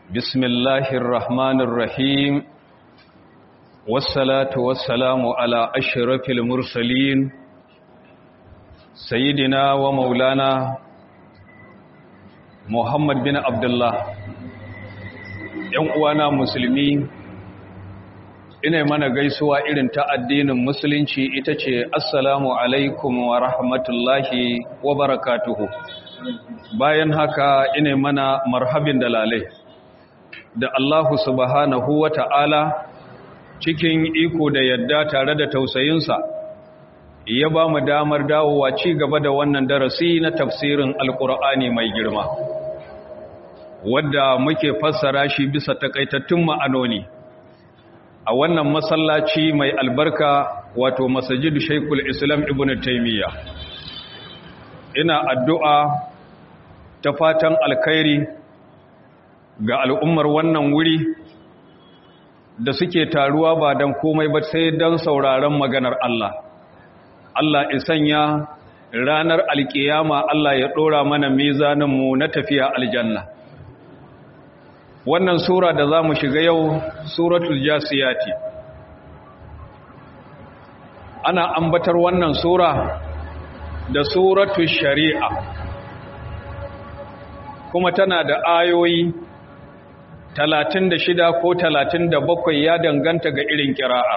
بسم الله الرحمن الرحيم والصلاة والسلام على أشرف المرسلين سيدنا ومولانا محمد بن عبد الله uwana musulmi ina mana gaisuwa irin ta addinin musulunci ita ce assalamu alaikum wa rahmatullahi wa barakatuhu bayan haka ina mana marhabin dalalai da Allahu subhanahu wa ta'ala cikin iko da yadda tare da tausayinsa ya ba mu damar dawowa ci gaba da wannan darasi na tafsirin alkur'ani mai girma wadda muke fassara shi bisa takaitattun ma'anoni a wannan masallaci mai albarka wato masajid shaikul islam ibn taimiyya ina addu'a ta fatan alkhairi ga al'ummar wannan wuri da suke taruwa ba don komai ba sai don sauraron maganar Allah Allah isanya ranar alkiyama Allah ya ɗora mana mizaninmu na tafiya aljanna wannan sura da za mu shiga yau suratul jasiyati ana ambatar wannan sura da suratul shari'a kuma tana da ayoyi talatin da shida ko talatin da bakwai ya danganta ga irin kira'a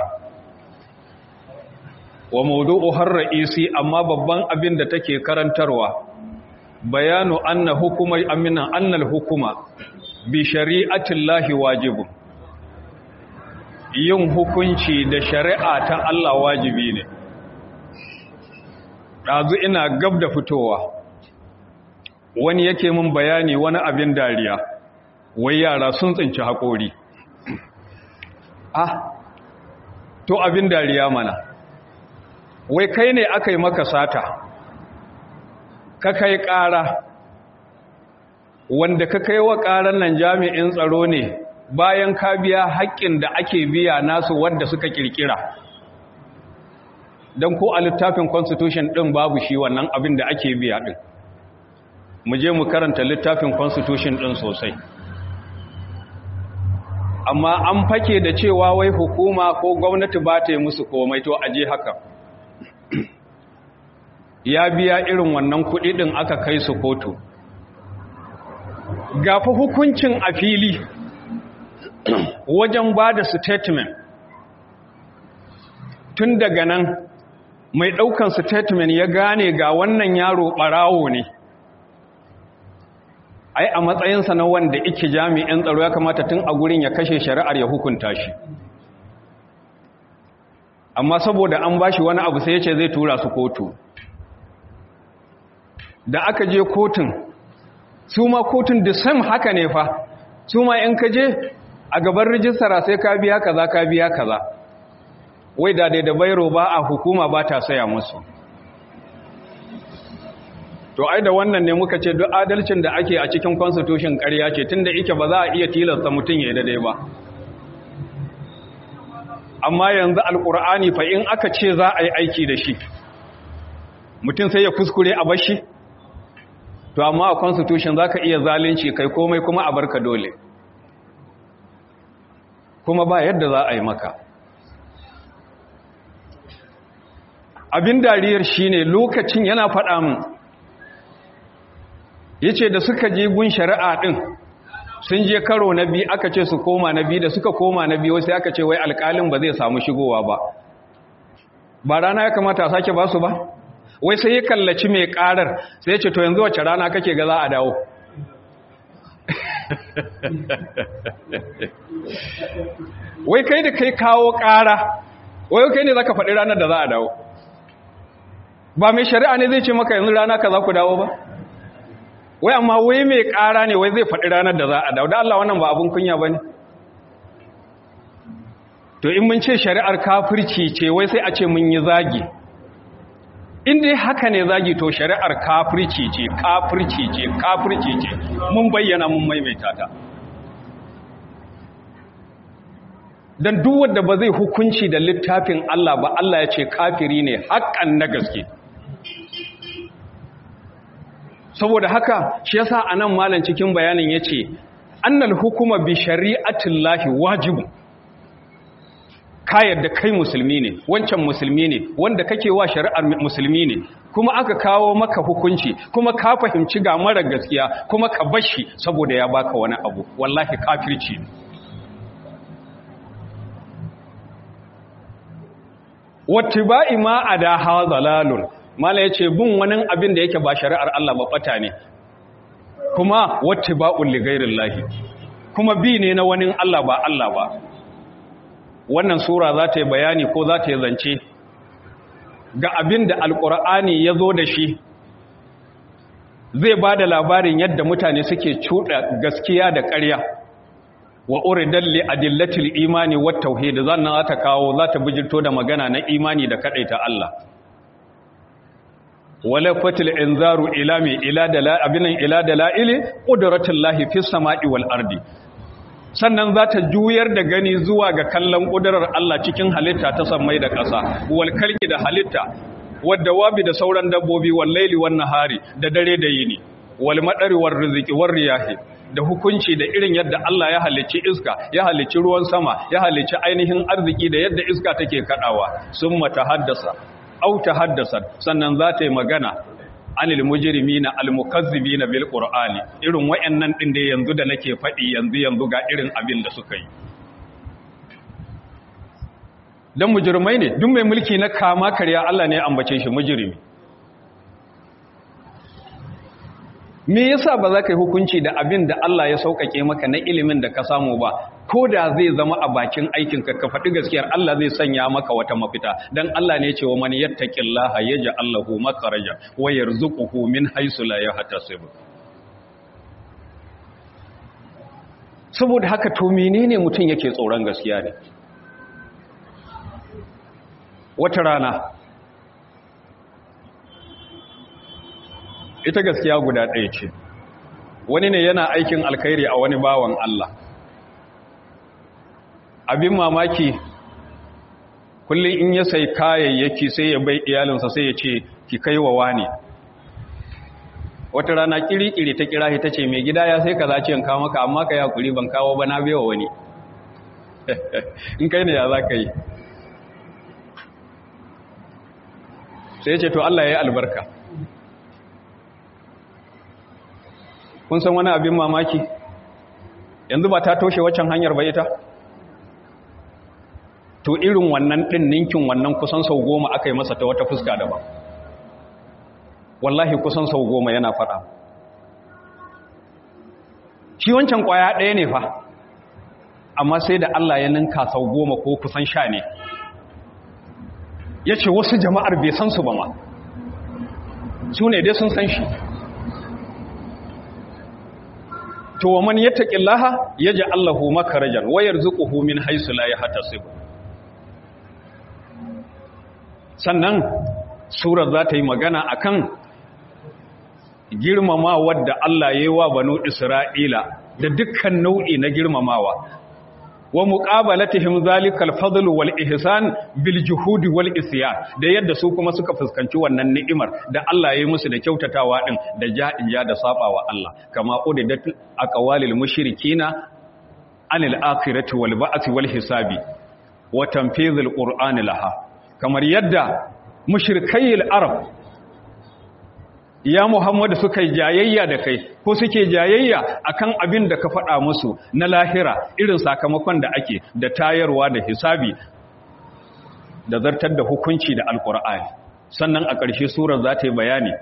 wa maudu'u har ra'isi amma babban abin da take karantarwa bayanu anna hukuma amina annal hukuma bi shari'atin lahi wajibun yin hukunci da shari'a ta Allah wajibi ne ɗazu ina gab da fitowa wani yake mun bayani wani abin dariya wai yara sun tsinci haƙori ah to abin dariya mana wai kai ne aka yi maka sata ka kai ƙara wanda ka kai wa ƙarar nan jami'in tsaro ne bayan ka biya haƙƙin da ake biya nasu wadda suka ƙirƙira don ko a littafin constitution ɗin babu shi wannan abin da ake biya ɗin mu je mu karanta littafin constitution ɗin sosai amma an fake da cewa wai hukuma ko gwamnati ba ta yi musu komai to aje haka ya biya irin wannan kuɗi ɗin aka kai su kotu gafa hukuncin a fili wajen ba da statement tun daga nan mai ɗaukan statement ya gane ga wannan yaro ɓarawo ne ai a matsayinsa na wanda ike jami'in tsaro ya kamata tun a gurin ya kashe shari'ar ya hukunta shi amma saboda an bashi wani abu sai ya ce zai tura su kotu da aka je kotun su ma kotun da sam haka ne fa su ma in ka je a gaban rijistara sai ka biya kaza ka biya kaza wai da da bairo ba a hukuma ba ta saya musu to ai da wannan ne muka ce duk adalcin da ake a cikin constitution ƙarya ce tunda yake ba za a iya tilasta mutum ya daidai ba amma yanzu alkur'ani fa in aka ce za a yi aiki da shi mutum sai ya kuskure a bashi to amma a constitution za ka iya zalunci kai komai kuma a barka dole kuma ba yadda za a yi maka abin dariyar shine lokacin yana faɗa min yace da suka je gun shari'a din sun je karo na biyu aka ce su koma na biyu da suka koma na biyu sai aka ce wai alƙalin ba zai samu shigowa ba ba rana ya kamata a sake ba su ba wai sai ya kallaci mai ƙarar sai ya ce to yanzu wacce rana kake ga za a dawo wai kai da kai kawo ƙara wai kai ne za ka faɗi ranar da za a dawo ba mai shari'a ne zai ce maka yanzu rana ka za ku dawo ba wai amma wai mai ƙara ne wai zai faɗi ranar da za a dawo da Allah wannan ba abin kunya ba ne to in mun ce shari'ar kafirci ce wai sai a ce mun yi zagi in dai haka ne zagi to shari'ar kafirci ce kafirci ce kafirci ce mun bayyana mun maimaita ta dan duk wanda ba zai hukunci da littafin Allah ba Allah ya ce kafiri ne haƙƙan na gaske saboda haka shi yasa anan malam cikin bayanin yace annal hukuma bi shari'atillahi wajibun ka yadda kai musulmi ne wancan musulmi ne wanda kake wa shari'ar musulmi ne kuma aka kawo maka hukunci kuma ka fahimci ga mara gaskiya kuma ka bashi saboda ya baka wani abu wallahi kafirci ne wattiba'i ma ada hazalalun mala yace bin wani abin da yake ba shari'ar Allah ba bata ne kuma wattiba'ul li ghairillahi kuma bi ne na wani Allah ba Allah ba wannan sura za ta yi bayani ko za ta yi zance ga abin da alkur'ani ya zo da shi zai ba da labarin yadda mutane suke cuɗa gaskiya da ƙarya wa uridan li adillatil imani wat tauhid zannan za ta kawo za ta bijirto da magana na imani da kadaita Allah wala fatil inzaru ila mi ila dala abinan ila dalaili qudratullahi fis sama'i wal ardi sannan za ta juyar da gani zuwa ga kallon ƙudurar Allah cikin halitta ta sammai da ƙasa walkalki da halitta wadda wabi da sauran dabbobi wallaili wan nahari da dare da yini wal madari war rizqi war riyahi da hukunci da irin yadda Allah ya halicci iska ya halicci ruwan sama ya halicci ainihin arziki da yadda iska take kadawa summa tahaddasa au tahaddasa sannan za ta yi magana anil mujrimina almukazzibina bil qur'ani irin wayannan din da yanzu da nake fadi yanzu yanzu ga irin abin da suka yi dan mujrimai ne duk mai mulki na kama karya Allah ne ya ambace shi mujrimi me yasa ba za ka yi hukunci da abin da Allah ya sauƙaƙe maka na ilimin da ka samu ba ko da zai zama a bakin aikinka ka faɗi gaskiyar Allah zai sanya maka wata mafita dan Allah ne ce wa man yattaqillaha yaj'al lahu makharaja wa yarzuquhu min haythu la yahtasib saboda haka to menene mutum yake tsoron gaskiya ne wata rana ita gaskiya guda ɗaya ce wani ne yana aikin alkhairi a wani bawan Allah abin mamaki kullum in ya sai kayayyaki sai ya bai iyalinsa sai ya ce ki kai wa wani wata rana kiri-kiri ta kira ta ce mai gida ya sai ka zace in kawo maka amma ka ya kuri ban kawo ba na bewa wani in kai ne ya za ka yi sai ya ce to Allah ya yi albarka kun san wani abin mamaki yanzu ba ta toshe waccan hanyar ba ita to irin wannan ɗin ninkin wannan kusan sau goma aka yi masa ta wata fuska daban wallahi kusan sau goma yana faɗa shi wancan ƙwaya ɗaya ne fa amma sai da Allah ya ninka sau goma ko kusan sha ne ya ce wasu jama'ar bai san su ba ma su ne dai sun san shi to wa man yattaqillaha yaj'al lahu makharajan wa yarzuquhu min haythu la yahtasib sannan surar za ta yi magana akan girmamawa da Allah ya yi wa banu Isra'ila da dukkan nau'i na girmamawa wa muqabalatihim zalikal fadl wal ihsan bil juhudi wal isyan da yadda su kuma suka fuskanci wannan ni'imar da Allah ya yi musu da kyautatawa din da ja'ija da sabawa Allah kama udidat aqwalil mushrikina anil akhirati wal ba'thi wal hisabi wa tanfizil qur'ani laha kamar yadda mushrikayil arab ya Muhammadu suka yi jayayya da kai ko suke jayayya akan abin da ka faɗa musu na lahira irin sakamakon da ake da tayarwa da hisabi da zartar da hukunci da alkur'ani sannan a ƙarshe surar za ta yi bayani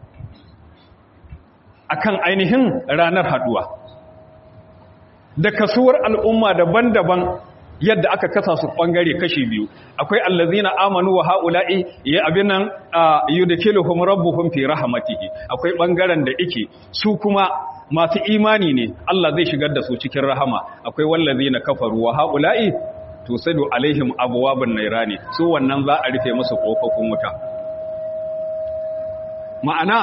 akan ainihin ranar haɗuwa da kasuwar al'umma daban-daban yadda aka kasa su bangare kashi biyu akwai allazina amanu wa haula'i ya abinan yudkhiluhum rabbuhum fi rahmatihi akwai bangaren da yake su kuma masu imani ne Allah zai shigar da su cikin rahama akwai wallazina kafaru wa haula'i tusadu alaihim abwabun nairani su wannan za a rufe musu kofofin wuta ma'ana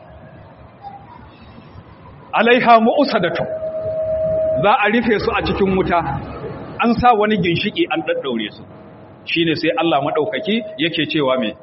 alaiha mu'usadatu za a rufe su a cikin wuta an sa wani ginshiki an daddaure su shine sai Allah madaukaki yake cewa me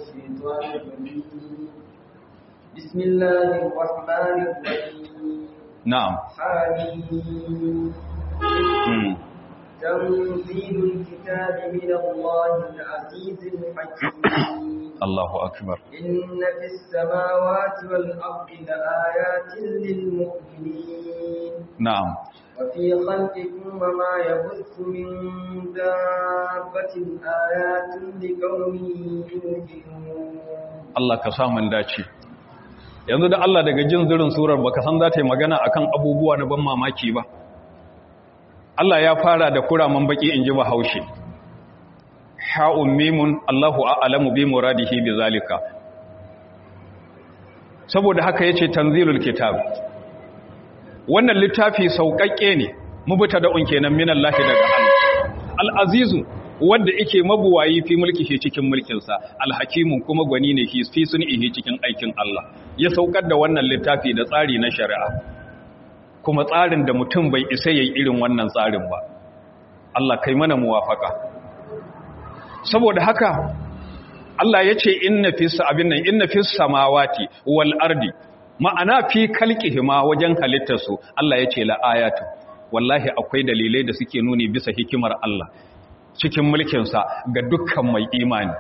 بسم الله الرحمن الرحيم na'am حميم mm. تنزيل الكتاب من الله العزيز الحكيم Allahu akbar إن في السماوات والأرض لآيات للمؤمنين na'am وفي خلقكم وما يبث من دابة آيات لقوم يوقنون Allah ka samun dace yanzu da Allah daga jin zirin surar baka san za ta yi magana akan abubuwa na ban mamaki ba Allah ya fara da kuraman baki in ji bahaushe ha'un mimun Allahu a'lamu bi muradihi bi zalika saboda haka yace tanzilul kitab wannan littafi sauƙaƙƙe ne mubuta da unke nan minallahi daga Allah al-azizu wanda yake mabuwayi fi mulkihi cikin mulkinsa al-hakimu kuma gwani ne fi sun'ihi cikin aikin Allah ya saukar da wannan littafi da tsari na shari'a kuma tsarin da mutum bai isa yayi irin wannan tsarin ba Allah kai mana muwafaka saboda haka Allah ya ce inna fi abin nan inna fi samawati wal ardi ma'ana fi kalqihima wajen halittarsu Allah ya ce la ayatu wallahi akwai dalilai da suke nuni bisa hikimar Allah cikin mulkinsa ga dukkan mai imani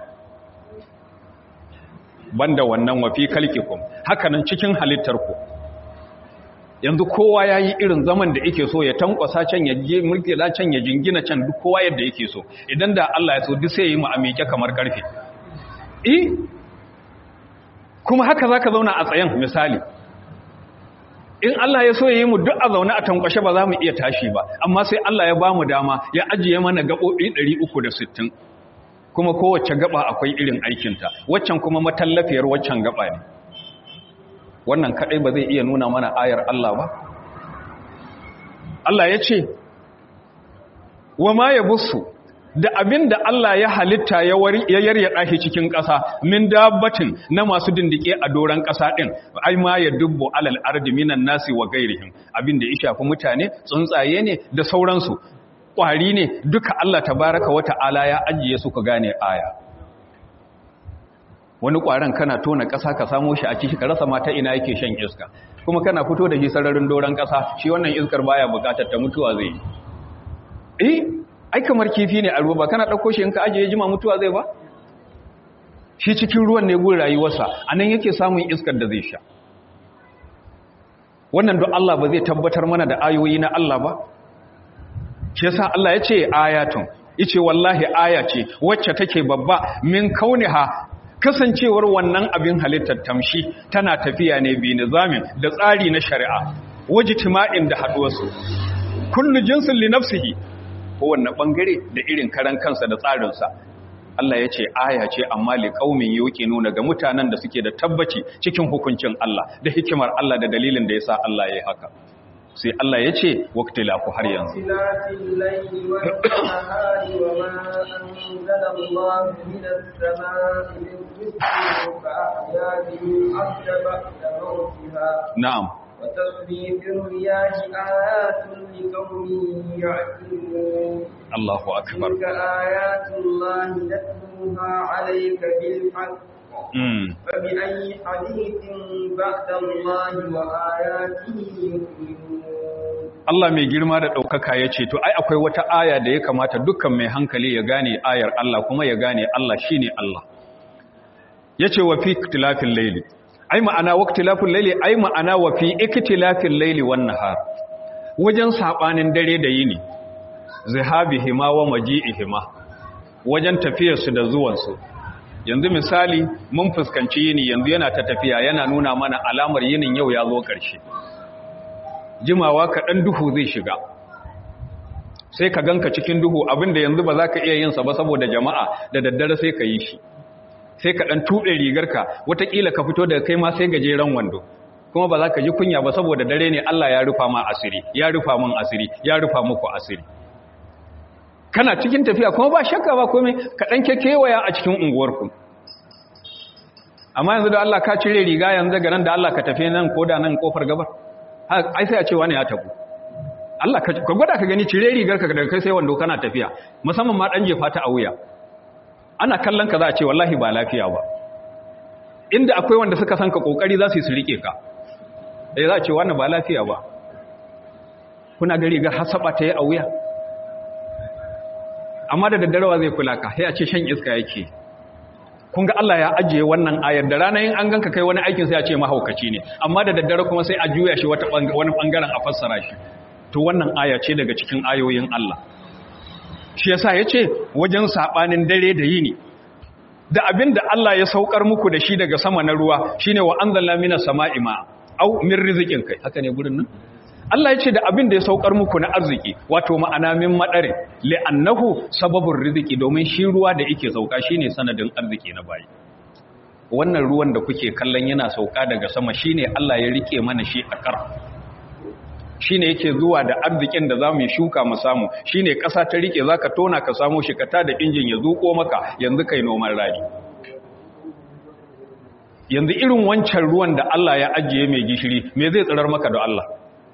banda wannan wa fi kalqikum hakanan cikin halittarku yanzu kowa ya yi irin zaman da yake so ya tankwasa can ya je mulki la can ya jingina can duk kowa yadda yake so idan da Allah ya so duk sai ya yi mu amike kamar karfe eh kuma haka zaka zauna a tsayen misali in Allah ya so ya yi mu duk a zaune a tankwashe ba za mu iya tashi ba amma sai Allah ya ba mu dama ya ajiye mana gaɓoɓi 360 kuma kowace gaba akwai irin aikinta waccan kuma matallafiyar waccan gaba ne wannan kadai ba zai iya nuna mana ayar Allah ba Allah ya ce wa ma ya busu da abin da Allah ya halitta ya yaryada shi cikin ƙasa min dabbatin na masu dindike a doron ƙasa ɗin ai ma ya dubbo alal ardi minan nasi wa gairihim abin da ya shafi mutane tsuntsaye ne da sauransu ƙwari ne duka Allah tabaraka wa ta'ala ya ajiye su ka gane aya wani ƙwaron kana tona ƙasa ka samo shi a ciki ka rasa mata ina yake shan iska kuma kana fito da shi sararin doron ƙasa shi wannan iskar baya buƙatar ta mutuwa zai yi eh ai kamar kifi ne a ruwa ba kana ɗauko shi in ka ajiye jima mutuwa zai ba shi cikin ruwan ne gun rayuwarsa a nan yake samun iskar da zai sha wannan don Allah ba zai tabbatar mana da ayoyi na Allah ba shi yasa Allah ya ce ayatun yace wallahi aya ce wacce take babba min kauniha kasancewar wannan abin halittar tamshi tana tafiya ne bi nizamin da tsari na shari'a wajtima'in da haduwarsu kullu jinsin li nafsihi kowanne bangare da irin karan kansa da tsarinsa Allah ya ce aya ce amma li qaumin nuna ga mutanen da suke da tabbaci cikin hukuncin Allah da hikimar Allah da dalilin da yasa Allah ya yi haka sai Allah ya ce waqtilafu har yanzu na'am وتصريف الرياح آيات لقوم يعقلون الله أكبر تلك آيات الله نتلوها عليك بالحق فبأي حديث بعد الله وآياته يؤمنون Allah mai girma da ɗaukaka ya ce, To, ai, akwai wata aya da ya kamata dukkan mai hankali ya gane ayar Allah kuma ya gane Allah shi ne Allah. Ya ce wa fi tilafin laili, ai ma'ana waktilafin laili ai ma'ana wa fi iktilafin laili wan nahar wajen sabanin dare da yini zihabihima wa maji'ihima wajen tafiyar su da zuwan su yanzu misali mun fuskanci yini yanzu yana ta tafiya yana nuna mana alamar yinin yau ya zo ƙarshe jimawa kaɗan duhu zai shiga sai ka ganka cikin duhu abinda yanzu ba za ka iya yin sa ba saboda jama'a da daddare sai ka yi shi sai ka ɗan tuɓe rigarka watakila ka fito daga kai ma sai gajeren wando kuma ba za ka ji kunya ba saboda dare ne Allah ya rufa ma asiri ya rufa min asiri ya rufa muku asiri kana cikin tafiya kuma ba shakka ba komai ka ɗan kekewaya a cikin unguwarku amma yanzu da Allah ka cire riga yanzu daga nan da Allah ka tafi nan ko da nan kofar gabar ai sai a ce wani ya tabu Allah ka gwada ka gani cire rigarka daga kai sai wando kana tafiya musamman ma ɗan jefa ta a wuya ana kallon ka za a ce wallahi ba lafiya ba inda akwai wanda suka san ka kokari za su yi su rike ka eh za a ce wannan ba lafiya ba kuna ga rigar hasaba ta yi a wuya amma da daddarawa zai kula ka sai a ce shan iska yake kun ga Allah ya ajiye wannan ayar da ranar yin an ganka kai wani aikin sai a ce mahaukaci ne amma da daddare kuma sai a juya shi wani bangaren a fassara shi to wannan aya ce daga cikin ayoyin Allah shi yasa ya ce wajen saɓanin dare da yini da abin da Allah ya saukar muku da shi daga sama na ruwa shine wa anzalna minas sama'i ma au min rizqin kai haka ne gurin nan Allah ya ce da abin da ya saukar muku na arziki wato ma'ana min madare li'annahu sababur rizqi domin shi ruwa da yake sauka shine sanadin arziki na bayi wannan ruwan da kuke kallon yana sauka daga sama shine Allah ya rike mana shi a kar shine yake zuwa da arzikin da zamu shuka mu samu shine ƙasa ta rike zaka tona ka samu shi ka ta da injin ya zuko maka yanzu kai noman rani yanzu irin wancan ruwan da Allah ya ajiye mai gishiri me zai tsirar maka da Allah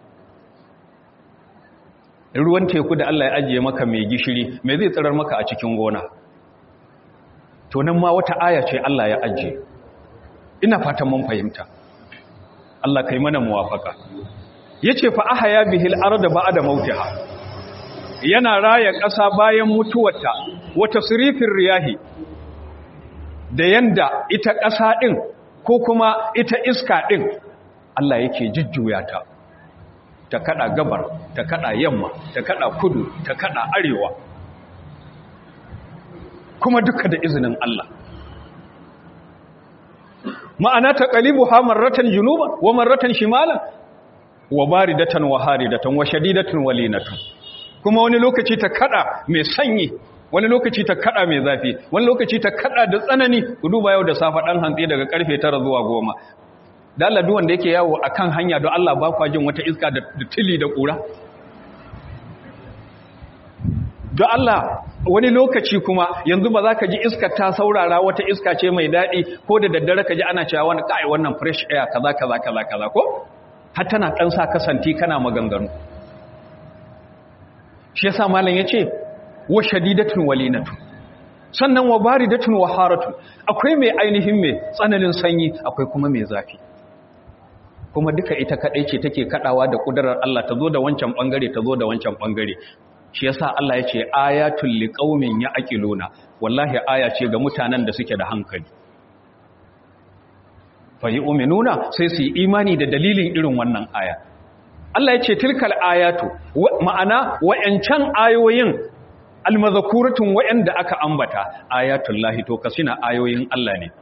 ruwan teku da Allah ya ajiye maka mai gishiri me zai tsirar maka a cikin gona to nan ma wata aya ce Allah ya ajiye ina fatan mun fahimta Allah kai mana muwafaka yace fa ahaya bihil arda ba'da mautiha yana raya ƙasa bayan mutuwarta wata sirifin riyahi da yanda ita ƙasa din ko kuma ita iska din Allah yake jujjuya ta ta kada gabar ta kada yamma ta kada kudu ta kada arewa kuma duka da izinin Allah ma'ana ta qalibu ha marratan junuba wa marratan shimalan wa baridatan wa haridatan wa shadidatan wa linatan kuma wani lokaci ta kada mai sanyi wani lokaci ta kada mai zafi wani lokaci ta kada da tsanani ku duba yau da safa dan hantsi daga karfe 9 zuwa 10 da Allah duwanda yake yawo akan hanya don Allah ba kwa jin wata iska da tili da kura don Allah wani lokaci kuma yanzu ba za ka ji iska ta saurara wata iska ce mai daɗi ko da daddare ka ji ana cewa wani kai wannan fresh air kaza kaza kaza kaza ko har tana ɗan sa kasanti kana maganganu shi yasa malam yace wa shadidatun walinatu sannan wa baridatun wa haratu akwai mai ainihin mai tsananin sanyi akwai kuma mai zafi kuma duka ita kadai ce take kadawa da kudarar Allah ta zo da wancan bangare ta zo da wancan bangare shi yasa Allah yace ayatul liqaumin yaqiluna wallahi aya ce ga mutanen da suke da hankali fa yu'minuna sai su yi imani da dalilin irin wannan aya Allah yace tilkal ayatu ma'ana wa'ancan ayoyin almazakuratun wa'anda aka ambata ayatul lahi to kasina ayoyin Allah ne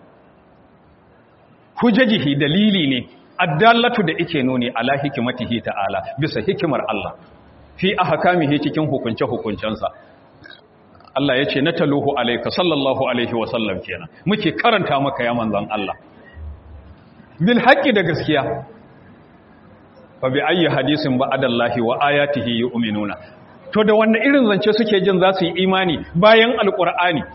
hujajihi dalili ne addallatu da ike nuni ala hikimatihi ta'ala bisa hikimar Allah fi ahkamihi cikin hukunce hukuncensa Allah yace nataluhu alayka sallallahu alaihi wa sallam kenan muke karanta maka ya manzon Allah bil haqqi da gaskiya fa bi ayyi hadisin ba'dallahi wa ayatihi yu'minuna to da wanda irin zance suke jin za su yi imani bayan alqur'ani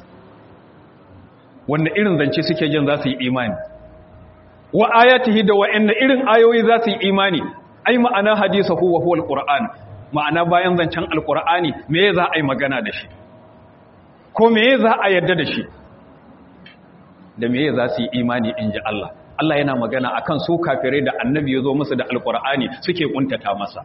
wanda irin zance suke jin za su yi imani wa ayatihi da wa'anna irin ayoyi za su yi imani ai ma'ana hadisa huwa huwa alquran ma'ana bayan zancen alqur'ani me za a yi magana da shi ko me za a yarda da shi da me za su yi imani inji Allah Allah yana magana akan su kafirai da annabi ya zo musu da alqur'ani suke kuntata masa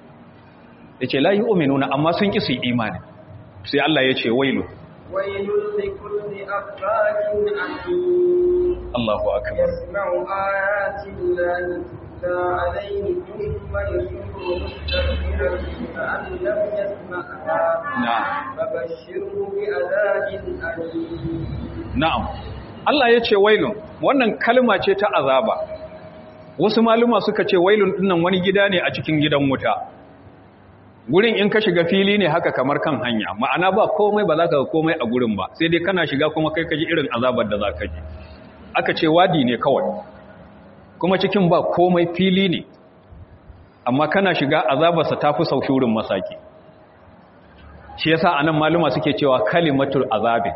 yace la yu'minuna amma sun ki su yi imani sai Allah ya ce wailu wailul likulli affakin alim Allahu akbar يسمع آيات الله تتلى عليه ثم يصر مستكبرا كأن لم يسمعها نعم فبشره بعذاب أليم na'am Allah ya ce wailun wannan kalma ce ta azaba wasu maluma suka ce wailun dinnan wani gida ne a cikin gidan wuta gurin in ka shiga fili ne haka kamar kan hanya ma'ana ba komai ba za ka ga komai a gurin ba sai dai kana shiga kuma kai ka ji irin azabar da za ka ji aka ce wadi ne kawai kuma cikin ba komai fili ne amma kana shiga azabarsa ta fi saushurin masaki shi yasa anan maluma suke cewa kalimatul azabin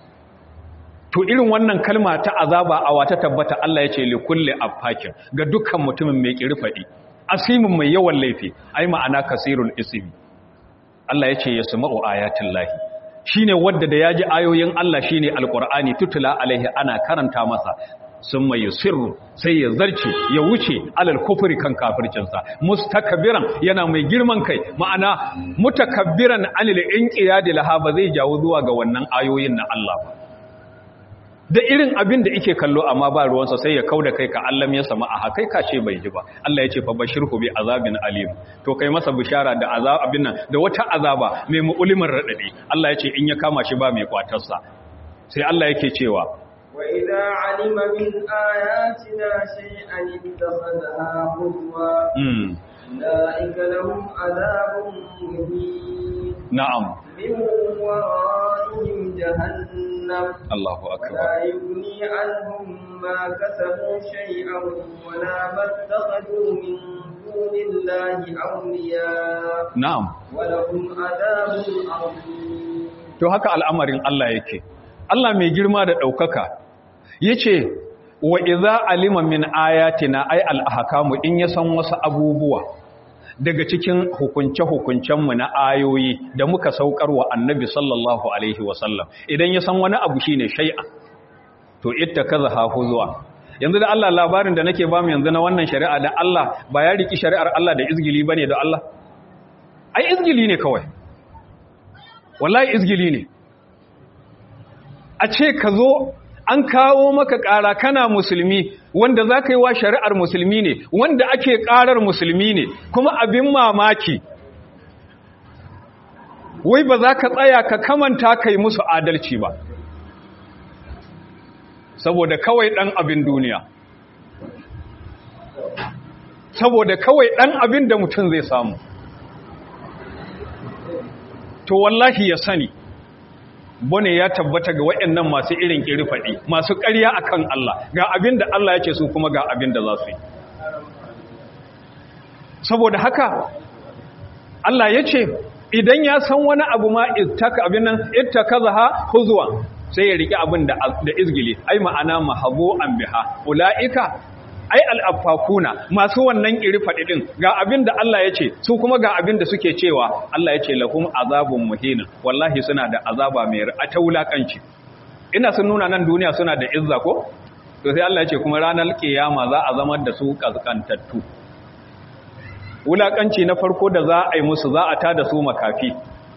to irin wannan kalma ta azaba a wata tabbata Allah ya ce li kulli afakin ga dukkan mutumin mai kirfadi asimin mai yawan laifi ai ma'ana kasirul ismi Allah ya ce yasma'u ayatin lahi shine wadda da yaji ayoyin Allah shine alqur'ani tutula alaihi ana karanta masa sun mai sirru sai ya zarce ya wuce alal kufri kan kafircinsa mustakabbiran yana mai girman kai ma'ana mutakabbiran anil inqiyadi laha ba zai jawo zuwa ga wannan ayoyin na Allah ba da irin abin da yake kallo amma ba ruwansa sai ya kauda kai ka Allah ya sama a kai ka ce bai ji ba Allah ya ce fa bashirhu bi azabin alim to kai masa bishara da azab abin nan da wata azaba mai mu'ulimin radadi Allah ya ce in ya kama shi ba mai kwatarsa sai Allah yake cewa وإذا علم من آياتنا شيئا اتخذها هزوا mm أولئك لهم عذاب مهين na'am من ورائهم جهنم Allahu akbar ولا يغني عنهم ما كسبوا شيئا ولا ما اتخذوا من دون الله أولياء na'am ولهم عذاب عظيم to haka al'amarin Allah yake Allah mai girma da ɗaukaka yace wa idza alima min ayatina ay al-ahkamu in ya san wasu abubuwa daga cikin hukunce-hukuncenmu na ayoyi da muka saukar wa annabi sallallahu alaihi wasallam idan ya san wani abu shine shay'a to itta kaza zuwa. yanzu da Allah labarin da nake bamu yanzu na wannan shari'a da Allah ba ya riki shari'ar Allah da izgili bane da Allah ai izgili ne kawai wallahi izgili ne a ce ka zo an kawo maka ƙara kana musulmi wanda za ka yi wa shari'ar musulmi ne wanda ake ƙarar musulmi ne kuma abin mamaki wai ba za ka tsaya ka kamanta ka yi musu adalci ba saboda kawai ɗan abin duniya saboda kawai ɗan abin da mutum zai samu to wallahi ya sani bane ya tabbata ga waɗannan masu irin faɗi, masu ƙarya akan Allah ga abin da Allah ya ce su kuma ga abin da za su yi saboda haka Allah ya ce idan ya san wani abu ma ittaka abin nan ittakazaha huzwa sai ya riki abin da da izgili ai ma'ana mahabu an biha ulaika ai al'afakuna masu wannan iri faɗi ɗin ga abin da Allah ya ce su kuma ga abin da suke cewa Allah ya ce lahum azabun muhinin wallahi suna da azaba mai ta wulaƙanci ina sun nuna nan duniya suna da izza ko to sai Allah ya ce kuma ranar kiyama za a zama da su kaskantattu wulaƙanci na farko da za a yi musu za a ta da su makafi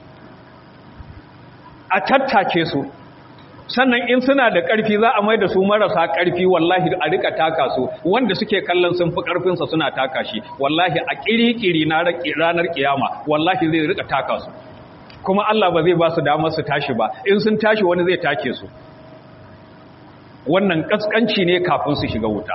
a tattake su sannan in suna da ƙarfi za a mai da su marasa ƙarfi wallahi a rika taka su wanda suke kallon sun fi ƙarfinsa suna taka shi wallahi a ƙiri-ƙiri na ranar ƙiyama wallahi zai rika taka su kuma Allah ba zai ba su damar su tashi ba in sun tashi wani zai take su wannan ƙasƙanci ne kafin su shiga wuta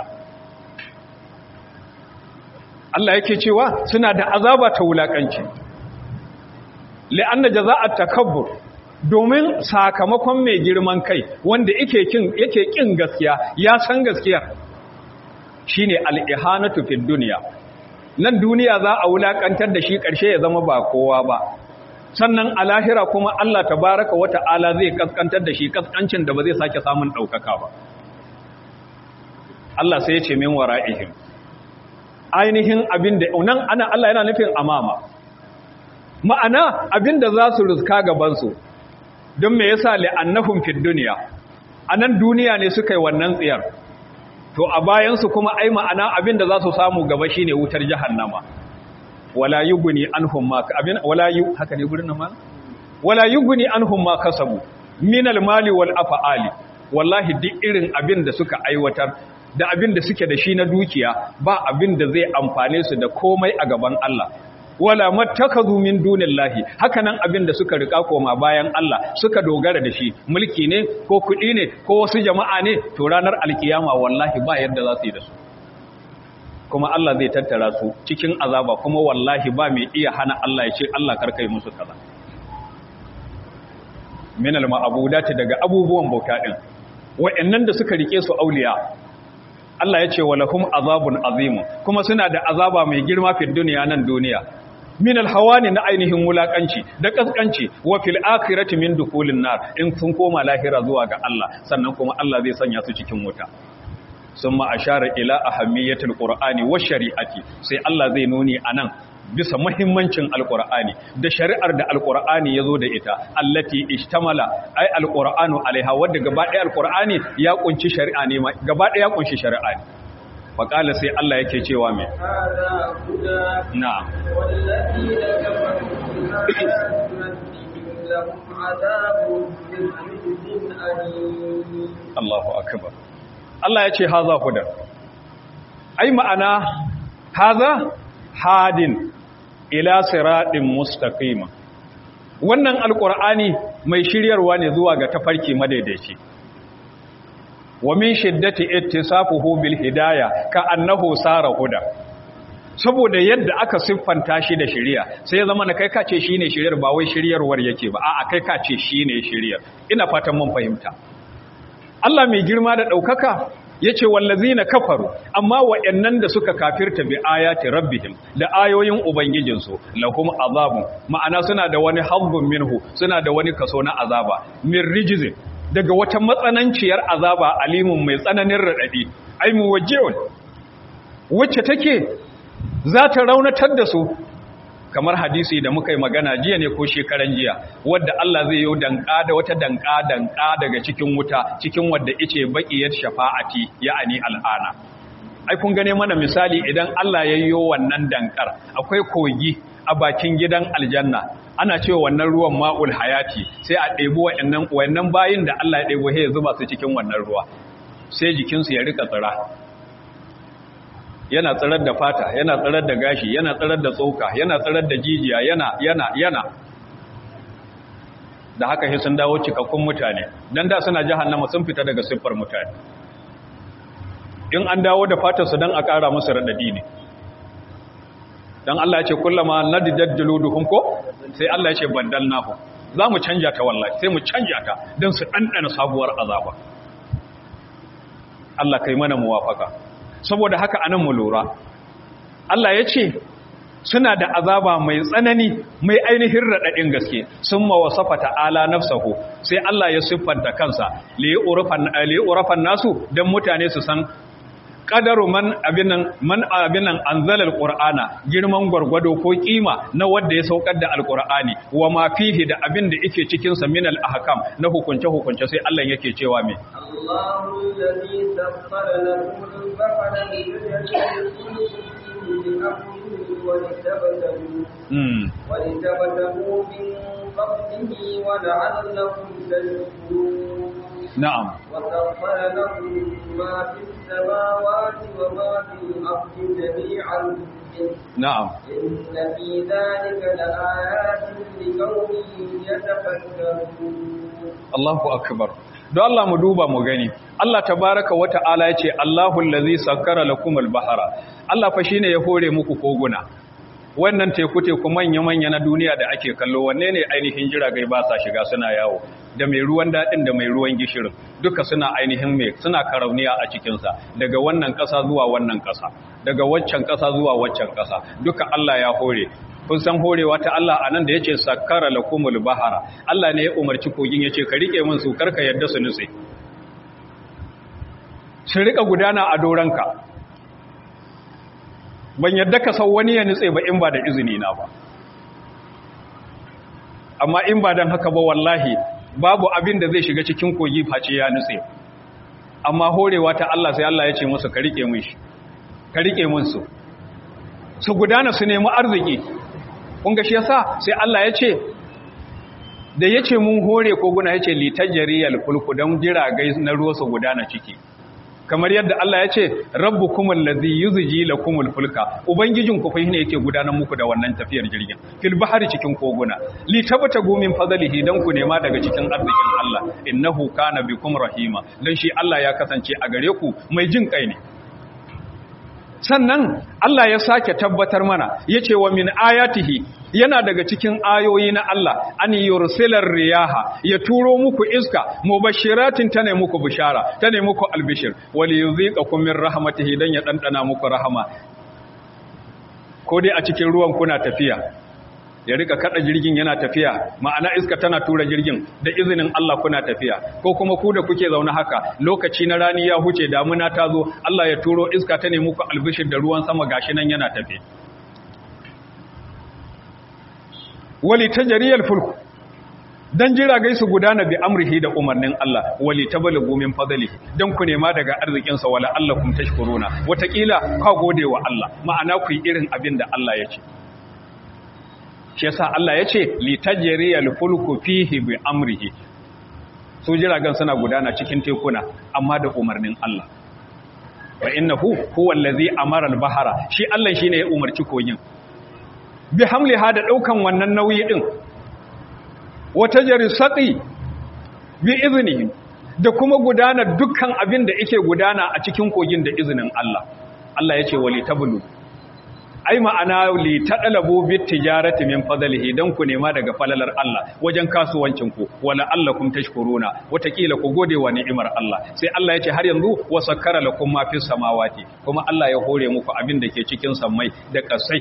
Allah yake cewa suna da azaba ta wulaƙanci li'anna jaza'at takabbur domin sakamakon mai girman kai wanda yake kin yake kin gaskiya ya san gaskiyar shine al-ihanatu fid dunya nan duniya za a wulakantar da shi karshe ya zama ba kowa ba sannan a lahira kuma Allah tabaraka wata'ala zai kaskantar da shi kaskancin da ba zai sake samun daukaka ba Allah sai ya ce min wara'ihim ainihin abinda nan ana Allah yana nufin amama ma'ana abinda za su rizka gabansu don me yasa li'annahum fid dunya anan duniya ne suka yi wannan tsiyar to a bayan su kuma ai ma'ana abinda za su samu gaba shine wutar jahannama wala yughni anhum ma abin wala yu haka ne gurin nan ma wala yughni anhum ma kasabu min al-mali wal af'ali wallahi duk irin abin da suka aiwatar da abin da suke da shi na dukiya ba abin da zai amfane su da komai a gaban Allah wala mattakazu min dunillahi hakanan abin da suka rika koma bayan Allah suka dogara da shi mulki ne ko kudi ne ko wasu jama'a ne to ranar alkiyama wallahi ba yadda za su yi da su kuma Allah zai tattara su cikin azaba kuma wallahi ba mai iya hana Allah ya ce Allah karkai musu kaza min al-ma'budati daga abubuwan bauta din wa'annan da suka rike su auliya Allah ya ce wa lahum azabun azim kuma suna da azaba mai girma fi duniya nan duniya min alhawani na ainihin wulakanci da kaskanci wa fil akhirati min dukulin nar in sun koma lahira zuwa ga Allah sannan kuma Allah zai sanya su cikin wuta summa ashara ila ahammiyatil qur'ani wa shari'ati sai Allah zai nuni anan bisa muhimmancin alqur'ani da shari'ar da alqur'ani yazo da ita allati ishtamala ai alqur'anu alaiha wanda gaba ɗaya alqur'ani ya kunci shari'a ne gaba ɗaya ya kunshi shari'a ne faƙala sai Allah yake cewa mai na Allahu akbar Allah ya ce haza huda ai ma'ana haza hadin ila siratin mustaqima wannan alqur'ani mai shiryarwa ne zuwa ga tafarki madaidaici wa min shiddati ittisafuhu bil hidayah ka annahu sara huda saboda yadda aka siffanta shi da shiriya sai ya zama na kai kace shine shiriyar ba wai shiryarwar yake ba a'a kai kace shine shiriyar ina fatan mun fahimta Allah mai girma da daukaka yace wallazina kafaru amma wayannan da suka kafirta bi ayati rabbihim da ayoyin ubangijinsu lahum azabun ma'ana suna da wani hazzun minhu suna da wani kaso na azaba min rijzin daga wata matsananciyar azaba alimun mai tsananin raɗaɗi ai muwajjihun wacce take za ta raunatar da su kamar hadisi da muka yi magana jiya ne ko shekaran jiya wadda Allah zai yi danka da wata danka danka daga cikin wuta cikin wadda ice baqiyat shafa'ati ya'ani al'ana ai kun gane mana misali idan Allah ya yi wannan dankar akwai kogi a bakin gidan aljanna ana cewa wannan ruwan ma'ul hayati sai a ɗebi wa'annan wa'annan bayin da Allah ya ɗebo ya zuba su cikin wannan ruwa sai jikinsu ya rika tsira yana tsirar da fata yana tsirar da gashi yana tsirar da tsoka yana tsirar da jijiya yana yana yana da haka sai sun dawo cikakkun mutane dan da suna jahannama sun fita daga siffar mutane in an dawo da fatar su dan a ƙara musu radadi ne dan Allah ya ce kullama nadidat juluduhum ko sai Allah ya ce bandalnahu za mu canja ta wallahi sai mu canja ta dan su dandana sabuwar azaba Allah kai mana muwafaka saboda haka anan mu lura Allah ya ce suna da azaba mai tsanani mai ainihin raɗaɗin gaske sun mawasafa ta'ala nafsahu sai Allah ya siffanta kansa li'urafan nasu don mutane su san ƙadaru man abinan man abinan anzalal qur'ana girman gwargwado ko kima na wanda ya saukar da alqur'ani wa ma fihi da abin da yake cikin sa min al ahkam na hukunce hukunce sai Allah yake cewa me Allahu alladhi sakhkhara lakum al-bahra ولتبتغوا من فضله ولعلكم تشكرون نعم وسخر لكم ما في السماوات وما في الأرض جميعا منه نعم إن في ذلك لآيات لقوم يتفكرون Allahu akbar don Allah mu duba mu gani Allah tabaraka wa ta'ala yace Allahu allazi sakkara lakumul bahara Allah fa shine ya hore muku koguna wannan teku teku manya manya na duniya da ake kallo wanne ne ainihin jiragai ba sa shiga suna yawo da mai ruwan dadin da mai ruwan gishirin duka suna ainihin mai suna karauniya a cikin sa daga wannan kasa zuwa wannan kasa daga waccan kasa zuwa waccan kasa duka Allah ya hore kun san horewa ta Allah anan da yace sakkara lakumul bahara Allah ne ya umarci kogin yace ka rike min su karka yadda su nutse su rika gudana a doranka ban yadda ka sau wani ya nutse ba in ba da izini na ba amma in ba dan haka ba wallahi babu abin da zai shiga cikin kogi face ya nutse amma horewa ta Allah sai Allah ya ce musu ka rike min shi ka rike min su su gudana su nemi arziki kunga shi yasa sai Allah ya ce da ya ce mun hore koguna ya ce litajjariyar fulku don jiragai na ruwa su gudana ciki kamar yadda Allah ya ce rabbu kuma lazi yuzuji la kumul fulka ubangijin ku ne yake gudanar muku da wannan tafiyar jirgin fil bahari cikin koguna li tabata gumin fadlihi dan ku nema daga cikin arzikin Allah innahu kana bikum rahima dan shi Allah ya kasance a gare ku mai jin kai ne sannan Allah ya sake tabbatar mana ya ce wa min ayatihi yana daga cikin ayoyi na Allah an yursilar riyaha ya turo muku iska mubashiratin ta ne muku bishara ta ne muku albishir wali yuziqakum min rahmatihi dan ya dandana muku rahama ko dai a cikin ruwan kuna tafiya ya rika kada jirgin yana tafiya ma'ana iska tana tura jirgin da izinin Allah kuna tafiya ko kuma ku da kuke zaune haka lokaci na rani ya huce damuna ta zo Allah ya turo iska ta ne muku albishir da ruwan sama gashi nan yana tafi wali tajriyal fulku dan jiragai su gudana bi amrihi da umarnin Allah wali tabalagu min fadlihi dan ku nema daga arzikin sa wala allakum tashkuruna watakila ka gode wa Allah ma'ana ku yi irin abin da Allah ya ce shi yasa Allah ya ce li tajriyal fulku fihi bi amrihi su jiragen suna gudana cikin tekuna amma da umarnin Allah wa innahu huwa allazi amara al-bahara shi Allah shine ya umarci kogin bi hamliha da daukan wannan nauyi din wata jarisati bi iznihi da kuma gudana dukkan abin da yake gudana a cikin kogin da izinin Allah Allah yace wali tablu ai ma'ana li tadalabu bit tijarati min fadlihi dan ku nema daga falalar Allah wajen kasuwancin ku wala allakum tashkuruna watakila ku gode wa ni'imar Allah sai Allah ya ce har yanzu wa sakkara lakum ma fis samawati kuma Allah ya hore muku abin da ke cikin sammai da kasai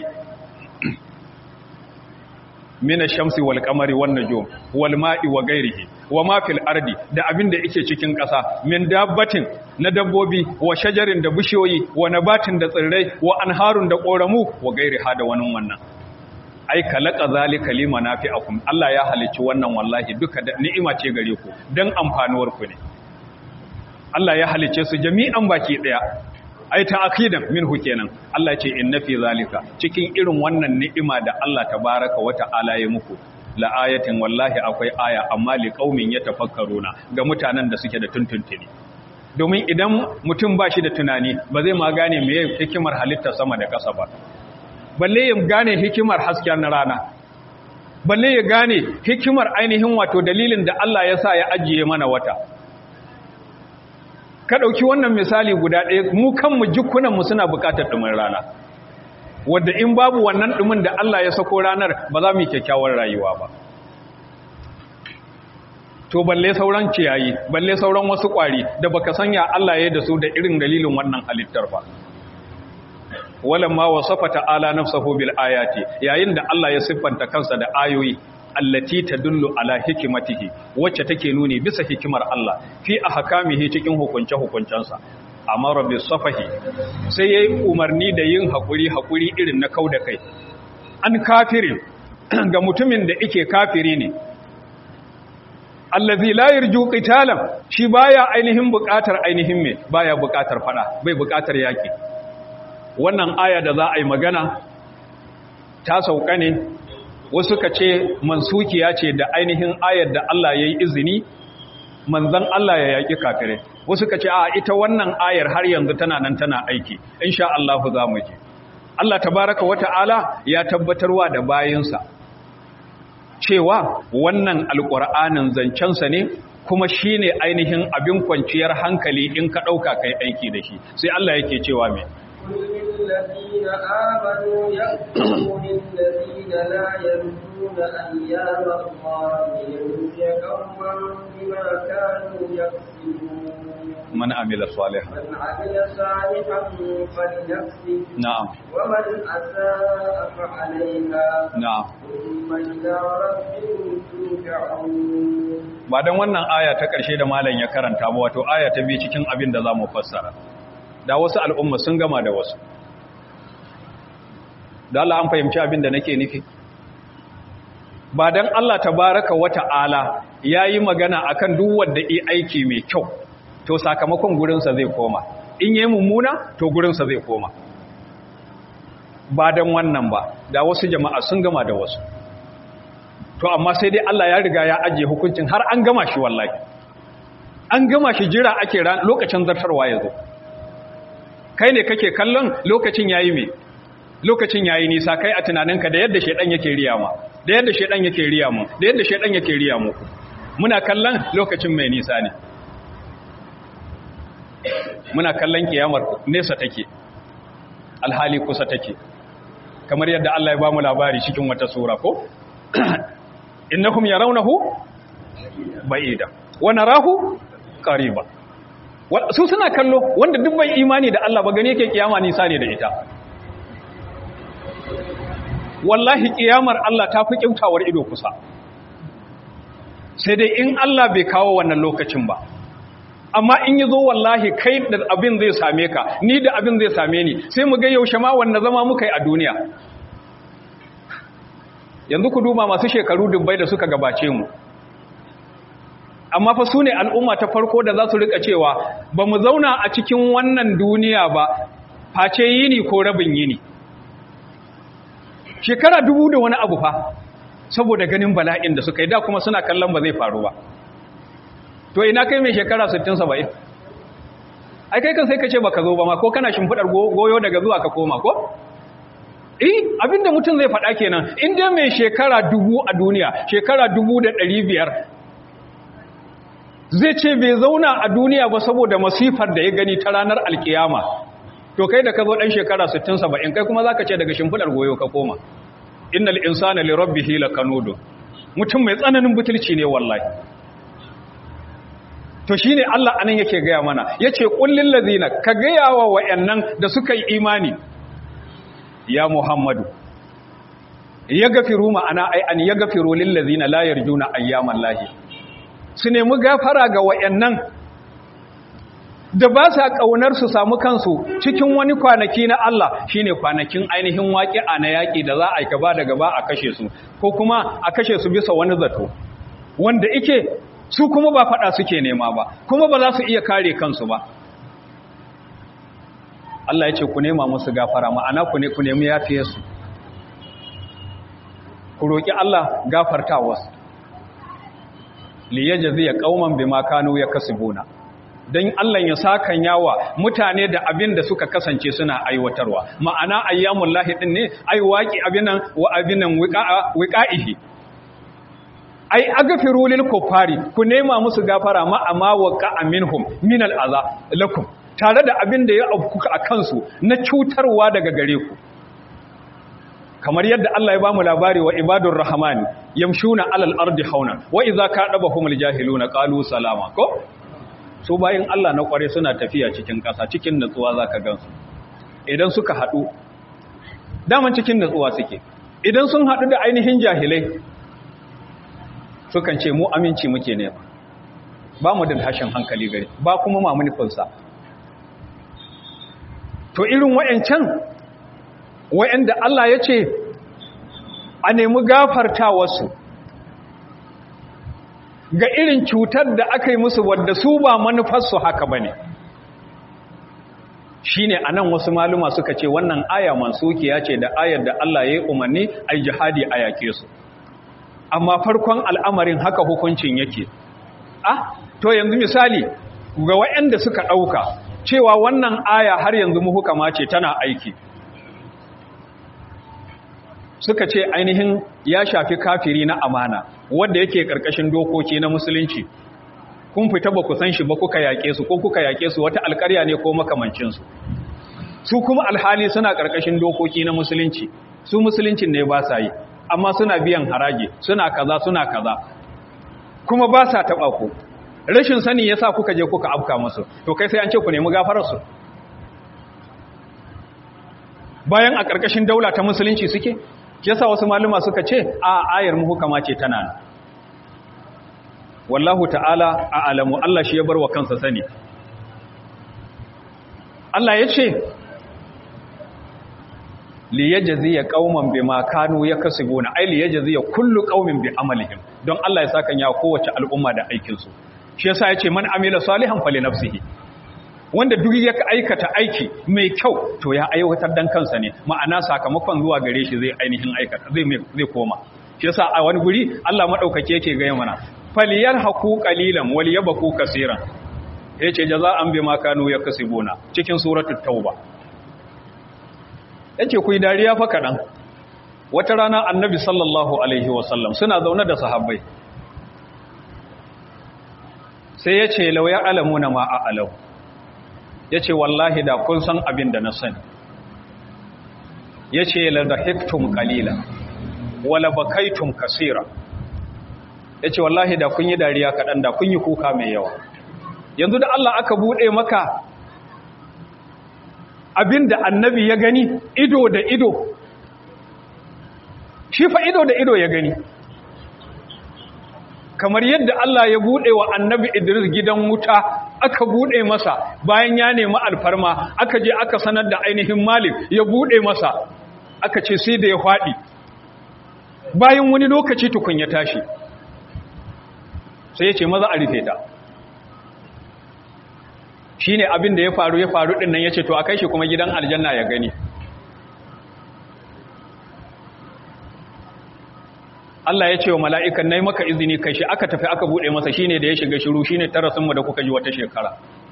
min ash-shamsi wal qamari wan nujum wal ma'i wa ghairihi wa ma fil ardi da abin da yake cikin ƙasa min dabbatin na dabbobi wa shajarin da bishiyoyi wa nabatin da tsirrai wa anharun da ƙoramu wa gairiha da wani wannan ai kalaka zalika limanafi'akum Allah ya halicci wannan wallahi duka da ni'ima ce gare ku dan amfanuwar ku ne Allah ya halicce su jami'an baki daya ai ta'kidan minhu kenan Allah ya ce inna fi zalika cikin irin wannan ni'ima da Allah tabaraka wa ta'ala ya muku la ayatin wallahi akwai aya amma li qaumin yatafakkaruna ga mutanen da suke da tuntuntuni domin idan mutum ba shi da tunani ba zai ma gane me hikimar halitta sama da ƙasa ba balle ya gane hikimar hasken rana balle ya gane hikimar ainihin wato dalilin da Allah ya sa ya ajiye mana wata ka ɗauki wannan misali guda ɗaya mu kanmu jikunanmu suna buƙatar ɗumin rana wadda in babu wannan ɗumin da Allah ya sako ranar ba za mu yi kyakkyawar rayuwa ba to balle sauran ciyayi balle sauran wasu ƙwari da baka sanya Allah ya da su da irin dalilin wannan halittar ba walamma wasafa ta'ala nafsahu bil ayati yayin da Allah ya siffanta kansa da ayoyi allati tadullu ala hikmatihi wacce take nuni bisa hikimar Allah fi ahkamihi cikin hukunce hukuncensa amara bis safahi sai yayi umarni da yin hakuri hakuri irin na kauda kai an kafirin ga mutumin da yake kafiri ne allazi la yarju qitalan shi baya ainihin buƙatar ainihin me baya buƙatar fada bai buƙatar yaki wannan aya da za a yi magana ta sauka ne wasu ka ce mansukiya ce da ainihin ayar da Allah ya yi izini manzan Allah ya yaƙi kafirai wasu ka ce a ita wannan ayar har yanzu tana nan tana aiki insha Allah za mu ji Allah tabaraka wata'ala ya tabbatarwa da bayinsa cewa wannan alƙur'anin zancensa ne kuma shi ne ainihin abin kwanciyar hankali in ka ɗauka kai aiki da shi sai Allah yake cewa mai الذين آمنوا يغفروا للذين لا يرجون أيام الله ليجزي قوما بما كانوا يكسبون من عمل صالحا من عمل صالحا فلنفسه نعم ومن أساء فعليها na'am ثم إلى ربهم ترجعون ba dan wannan aya ta ƙarshe da malam ya karanta ba wato aya ta biyu cikin abin da zamu fassara da wasu al'umma sun gama da wasu da Allah an fahimci abin da nake nufi ba dan Allah tabaraka wa ta'ala yayi magana akan duk wanda yi aiki mai kyau to sakamakon gurinsa zai koma in yayi mummuna to gurinsa zai koma ba dan wannan ba da wasu jama'a sun gama da wasu to amma sai dai Allah ya riga ya ajiye hukuncin har an gama shi wallahi an gama shi jira ake ran lokacin zartarwa yazo kai ne kake kallon lokacin yayi me lokacin yayi nisa kai a tunaninka da yadda shedan yake riya ma da yadda shedan yake riya mu da yadda shedan yake riya mu muna kallon lokacin mai nisa ne muna kallon kiyamar nesa take alhali kusa take kamar yadda Allah ya ba mu labari cikin wata sura ko innahum yarawnahu ba'ida wa narahu qariba su suna kallo wanda duk bai imani da Allah ba gane yake kiyama nisa ne da ita wallahi kiyamar Allah ta fi kyautawar ido kusa sai dai in Allah bai kawo wannan lokacin ba amma in yi zo wallahi kai da abin zai same ka ni da abin zai same ni sai mu ga yaushe ma wanda zama muka yi a duniya yanzu ku duba masu shekaru dubbai da suka gabace mu amma fa su ne al'umma ta farko da za su rika cewa ba mu zauna a cikin wannan duniya ba face yini ko rabin yini shekara dubu da wani abu fa saboda ganin bala'in da suka yi da kuma suna kallon ba zai faru ba to ina kai mai shekara 60-70 ai kai kan sai ka ce ba ka zo ba ma ko kana shimfiɗar goyo daga zuwa ka koma ko? eh abinda mutum zai faɗa kenan inda mai shekara dubu a duniya shekara dubu da ɗari biyar zai ce bai zauna a duniya ba saboda masifar da ya gani ta ranar alkiyama to kai da ka zo ɗan shekara 60-70 kai kuma za ka ce daga shimfiɗar goyo ka koma innal insana li rabbihi lakanudu mutum mai tsananin butulci ne wallahi to shine Allah anan yake gaya mana yace kullil ladina ka gaya wa wayannan da suka yi imani ya muhammadu yaghfiru ma'ana ai an yaghfiru lil ladina la yarjuna ayyaman lahi su nemi gafara ga wayannan da ba sa kaunar su samu kansu cikin wani kwanaki na Allah shine kwanakin ainihin waƙi'a na yaƙi da za a yi gaba da gaba a kashe su ko kuma a kashe su bisa wani zato wanda ike su kuma ba faɗa suke nema ba kuma ba za su iya kare kansu ba Allah ya ce ku nema musu gafara ma'ana ku ne ku nemi yafiye su ku roƙi Allah gafarta wasu liyajziya qauman bima kanu yakasibuna don Allah ya sakan yawa mutane da abin da suka kasance suna aiwatarwa ma'ana ayyamun lahidin ne ai waƙi abinan wa abinan wiƙa'ihi ai agafiru lil kuffari ku nema musu gafara ma amma waqa minhum min al aza lakum tare da abin da ya afkuka a kansu na cutarwa daga gare ku kamar yadda Allah ya bamu labari wa ibadur rahmani yamshuna alal ardi hauna wa idza kadabahumul jahiluna qalu salama ko su bayan Allah na kware suna tafiya cikin ƙasa cikin natsuwa za ka gansu idan suka haɗu daman cikin natsuwa suke idan sun haɗu da ainihin jahilai sukan ce mu aminci muke ne ba mu da hashin hankali gari ba kuma ma manufinsa to irin wa'yancan wa'yanda Allah ya ce a nemi gafarta wasu ga irin cutar da aka yi musu wadda su ba manufarsu haka ba ne shi ne a nan wasu maluma suka ce wannan aya mansukiya ce da ayar da Allah ya yi umarni a jihadi a yaƙe su amma farkon al'amarin haka hukuncin yake ah to yanzu misali ga waɗanda suka ɗauka cewa wannan aya har yanzu muhukama ce tana aiki suka ce ainihin ya shafi kafiri na amana wanda yake karkashin dokoki na musulunci kun fita ba ku san shi ba kuka yake su ko kuka yake su wata alƙarya ne ko makamancin su su kuma alhali suna karkashin dokoki na musulunci su musuluncin ne ba sa yi amma suna biyan haraji suna kaza suna kaza kuma ba sa taba ku rashin sani yasa kuka je kuka afka musu to kai sai an ce ku nemi gafarar su bayan a karkashin daula ta musulunci suke yasa wasu maluma suka ce a ayar muhukama ce tana nan wallahu ta'ala a alamu Allah shi ya bar wa kansa sani Allah ya ce liyajziya qauman bima kanu yakasibuna ay liyajziya kullu qaumin bi amalihim don Allah ya saka ya kowace al'umma da aikin su shi yasa yace man amila salihan fali nafsihi wanda duk ya aikata aiki mai kyau to ya aiwatar dan kansa ne ma'ana sakamakon zuwa gare shi zai ainihin aikata zai zai koma shi yasa a wani guri Allah madaukake yake ga mana faliyar haku qalilan wal yabku kaseeran yace jaza'an bima kanu yakasibuna cikin suratul tauba yace ku yi dariya fa kadan wata rana annabi sallallahu alaihi wasallam suna zaune da sahabbai sai yace law ya alamuna ma a'lamu ya ce wallahi da kun san abin da na sani ya ce da hektum kalila wala bakaitum kasira ya ce wallahi da kun yi dariya kaɗan da kun yi kuka mai yawa yanzu da Allah aka buɗe maka abin da annabi ya gani ido da ido shi fa ido da ido ya gani kamar yadda Allah ya buɗe wa annabi Idris gidan wuta aka buɗe masa bayan ya nemi alfarma aka je aka sanar da ainihin Malik ya buɗe masa aka ce sai da ya faɗi bayan wani lokaci tukun ya tashi sai ya ce maza a rufe ta shi ne abin da ya faru ya faru ɗin nan ya ce to a kai shi kuma gidan aljanna ya gani Allah ya ce wa mala'ikan na yi maka izini kai shi aka tafi aka buɗe masa shi ne da ya shiga shiru shi ne tarasinmu da kuka ji wata shekara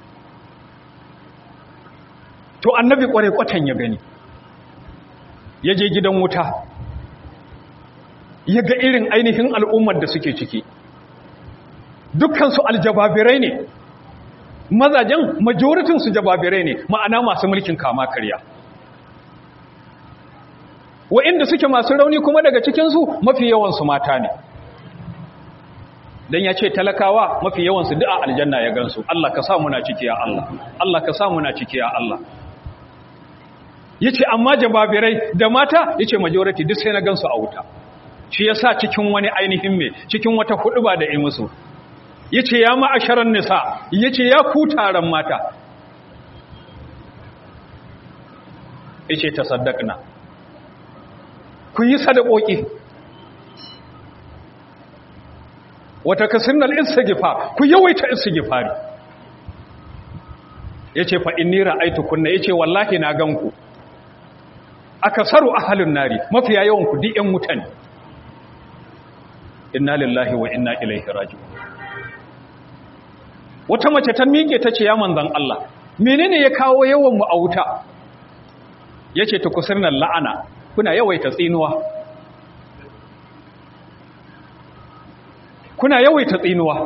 to annabi ƙware kwatan ya gani ya je gidan wuta ya ga irin ainihin al'ummar da suke ciki dukkansu aljababirai ne mazajen majoritinsu jababirai ne ma'ana masu mulkin kama karya wa'inda suke masu rauni kuma daga cikinsu mafi yawansu mata ne don ya ce talakawa mafi yawansu du'a aljanna ya gansu Allah ka sa muna ciki ya Allah Allah ka sa muna ciki ya Allah ya ce amma jababirai da mata ya ce majority duk sai na gansu a wuta shi ya sa cikin wani ainihin mai cikin wata hudu ba da musu ya ce ya ma'asharar nisa ya ce ya ku taron mata ya ce ta saddakna ku yi sadakoki wata kasinnal istighfar ku yawaita istighfari yace fa inni ra'aytu kunna yace wallahi na ganku akasaru ahlun nari mafiya yawan ku diyan mutane inna lillahi wa inna ilaihi raji'un wata mace ta miƙe tace ya manzon Allah menene ya kawo yawan mu a wuta yace ta kusurnal la'ana kuna yawaita tsinuwa kuna yawaita tsinuwa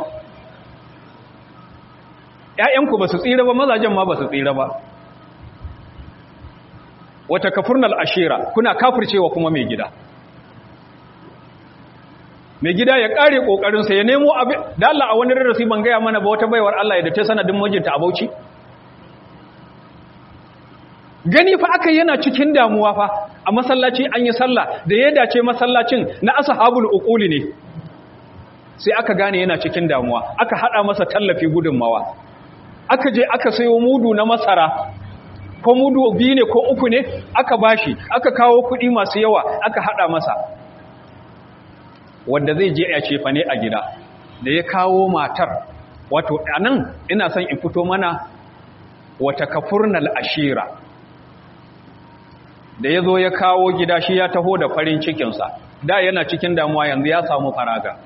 ƴaƴanku ba su tsira ba mazajen ma ba su tsira ba wata kafurnal ashira kuna kafircewa kuma mai gida mai gida ya kare kokarinsa ya nemo abin da Allah a wani rarrasi ban gaya mana ba wata baiwar Allah ya da ta sanadin mijinta a Bauchi gani fa aka yana cikin damuwa fa a masallaci an yi sallah da ya dace masallacin na ashabul uquli ne sai aka gane yana cikin damuwa aka hada masa tallafi gudunmawa aka je aka sayo mudu na masara ko mudu biyu ne ko uku ne aka bashi aka kawo kuɗi masu yawa aka hada masa wanda zai je ya cefa ne a gida da ya kawo matar wato anan ina son in fito mana wata kafurnal ashira da ya zo ya kawo gida shi ya taho da farin cikinsa da yana cikin damuwa yanzu ya samu faraga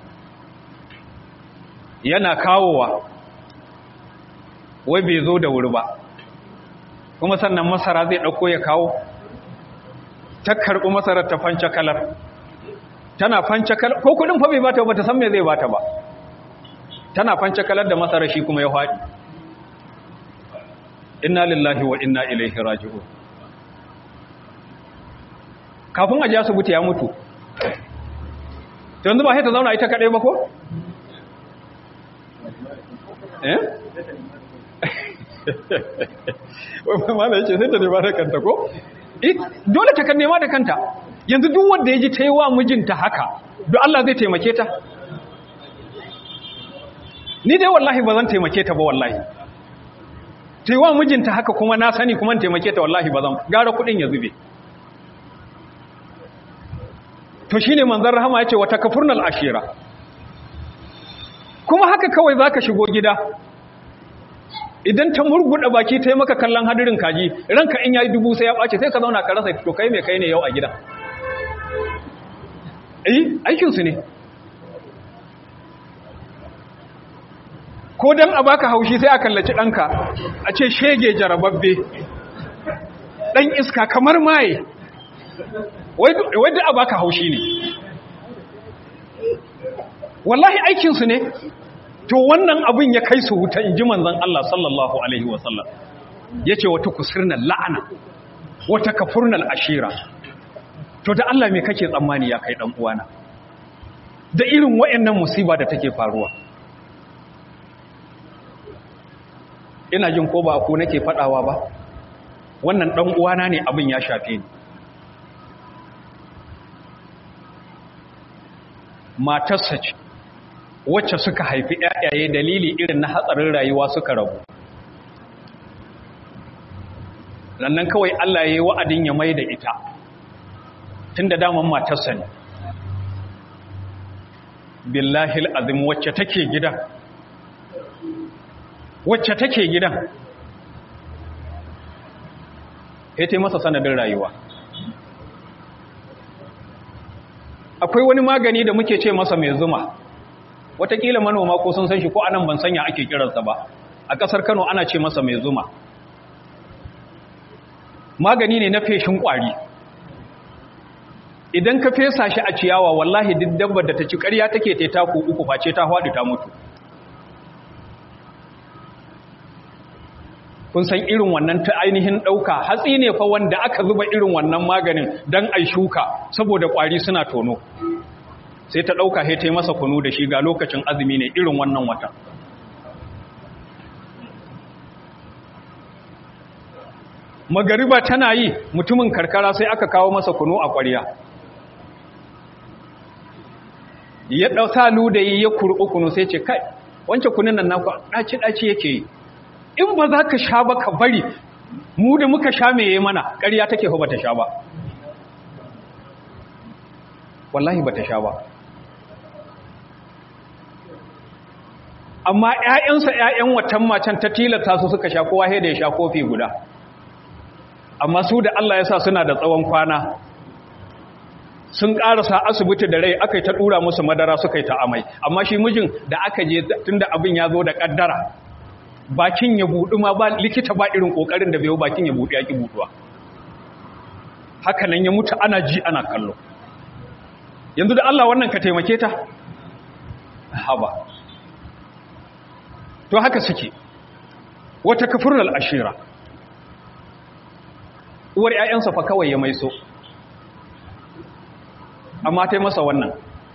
yana kawowa wai bai zo da wuri ba kuma sannan masara zai ɗauko ya kawo ta karɓi masarar ta fanca kalar tana fanca kalar ko kudin fa bai bata ba ta san me zai bata ba tana fanca kalar da masarar shi kuma ya faɗi inna lillahi wa inna ilaihi raji'un kafin a ji asibiti ya mutu yanzu ba sai ta zauna ita kaɗai ba ko? eh? wai ma da yake sai ta nema da kanta ko? dole ta kan nema da kanta yanzu duk wanda ya ji ta yi wa mijinta haka don Allah zai taimake ta ni dai wallahi ba zan taimake ta ba wallahi ta yi wa mijinta haka kuma na sani kuma taimake ta wallahi ba zan gara kudin ya zube to shine manzon rahama yace wata kafurnal ashira kuma haka kawai zaka shigo gida idan ta murguda baki ta yi maka kallon hadirin kaji ranka in yayi dubu sai ya bace sai ka zauna ka rasa to kai me kai ne yau a gida eh aikin su ne ko dan a baka haushi sai a kallaci danka a ce shege jarababbe dan iska kamar maye wai da a baka haushi ne wallahi aikinsu ne to wannan abin ya kai su wuta in ji manzan Allah sallallahu Alaihi wasallam ya ce wata kusurnan la'ana wata kafurnan ashira to da Allah mai kake tsammani ya kai ɗan uwana da irin wa'annan musiba da take faruwa ina jin ko ba ku nake faɗawa ba wannan ɗan uwana ne abin ya shafe ni matarsa ce wacce suka haifi ƴaƴaye dalili irin na hatsarin rayuwa suka rabu lannan kawai Allah ya yi wa'adin ya mai da ita tun da daman matarsa ne billahi azim wacce take gidan wacce take gidan ya ta masa sanadin rayuwa akwai wani magani da muke ce masa mai zuma watakila manoma ko sun san shi ko anan ban sanya ake kiransa ba a ƙasar kano ana ce masa mai zuma magani ne na feshin ƙwari idan ka fesa shi a ciyawa wallahi duk dabbar da ta ci ƙarya take ta taku uku face ta haɗu ta mutu kun san irin wannan ta ainihin ɗauka hatsi ne fa wanda aka zuba irin wannan maganin don ai shuka saboda ƙwari suna tono sai ta ɗauka sai ta yi masa kunu da shi ga lokacin azumi ne irin wannan watan magariba tana yi mutumin karkara sai aka kawo masa kunu a ƙwariya ya ɗauta ludayi ya kurɓi kunu sai ce kai wancan kunin nan naku ɗaci-ɗaci yake yi in ba za ka sha ba ka bari mu da muka sha mai yi mana ƙarya take ba ta sha ba wallahi ba ta sha ba amma ‘ya'yansa ‘ya'yan watan macen ta tilata su suka sha kowa da ya sha kofi guda amma su da Allah ya sa suna da tsawon kwana sun ƙarasa asibiti da rai aka yi ta ɗura musu madara suka yi ta amai amma shi mijin da aka je tun da abin ya zo da ƙaddara bakin ya buɗu ma ba likita ba irin ƙoƙarin da bai yi bakin ya buɗu ya ƙi buɗuwa haka nan ya mutu ana ji ana kallo yanzu da Allah wannan ka taimake ta haba to haka suke wata kafirul ashira uwar ƴaƴansa fa kawai ya maiso amma tai masa wannan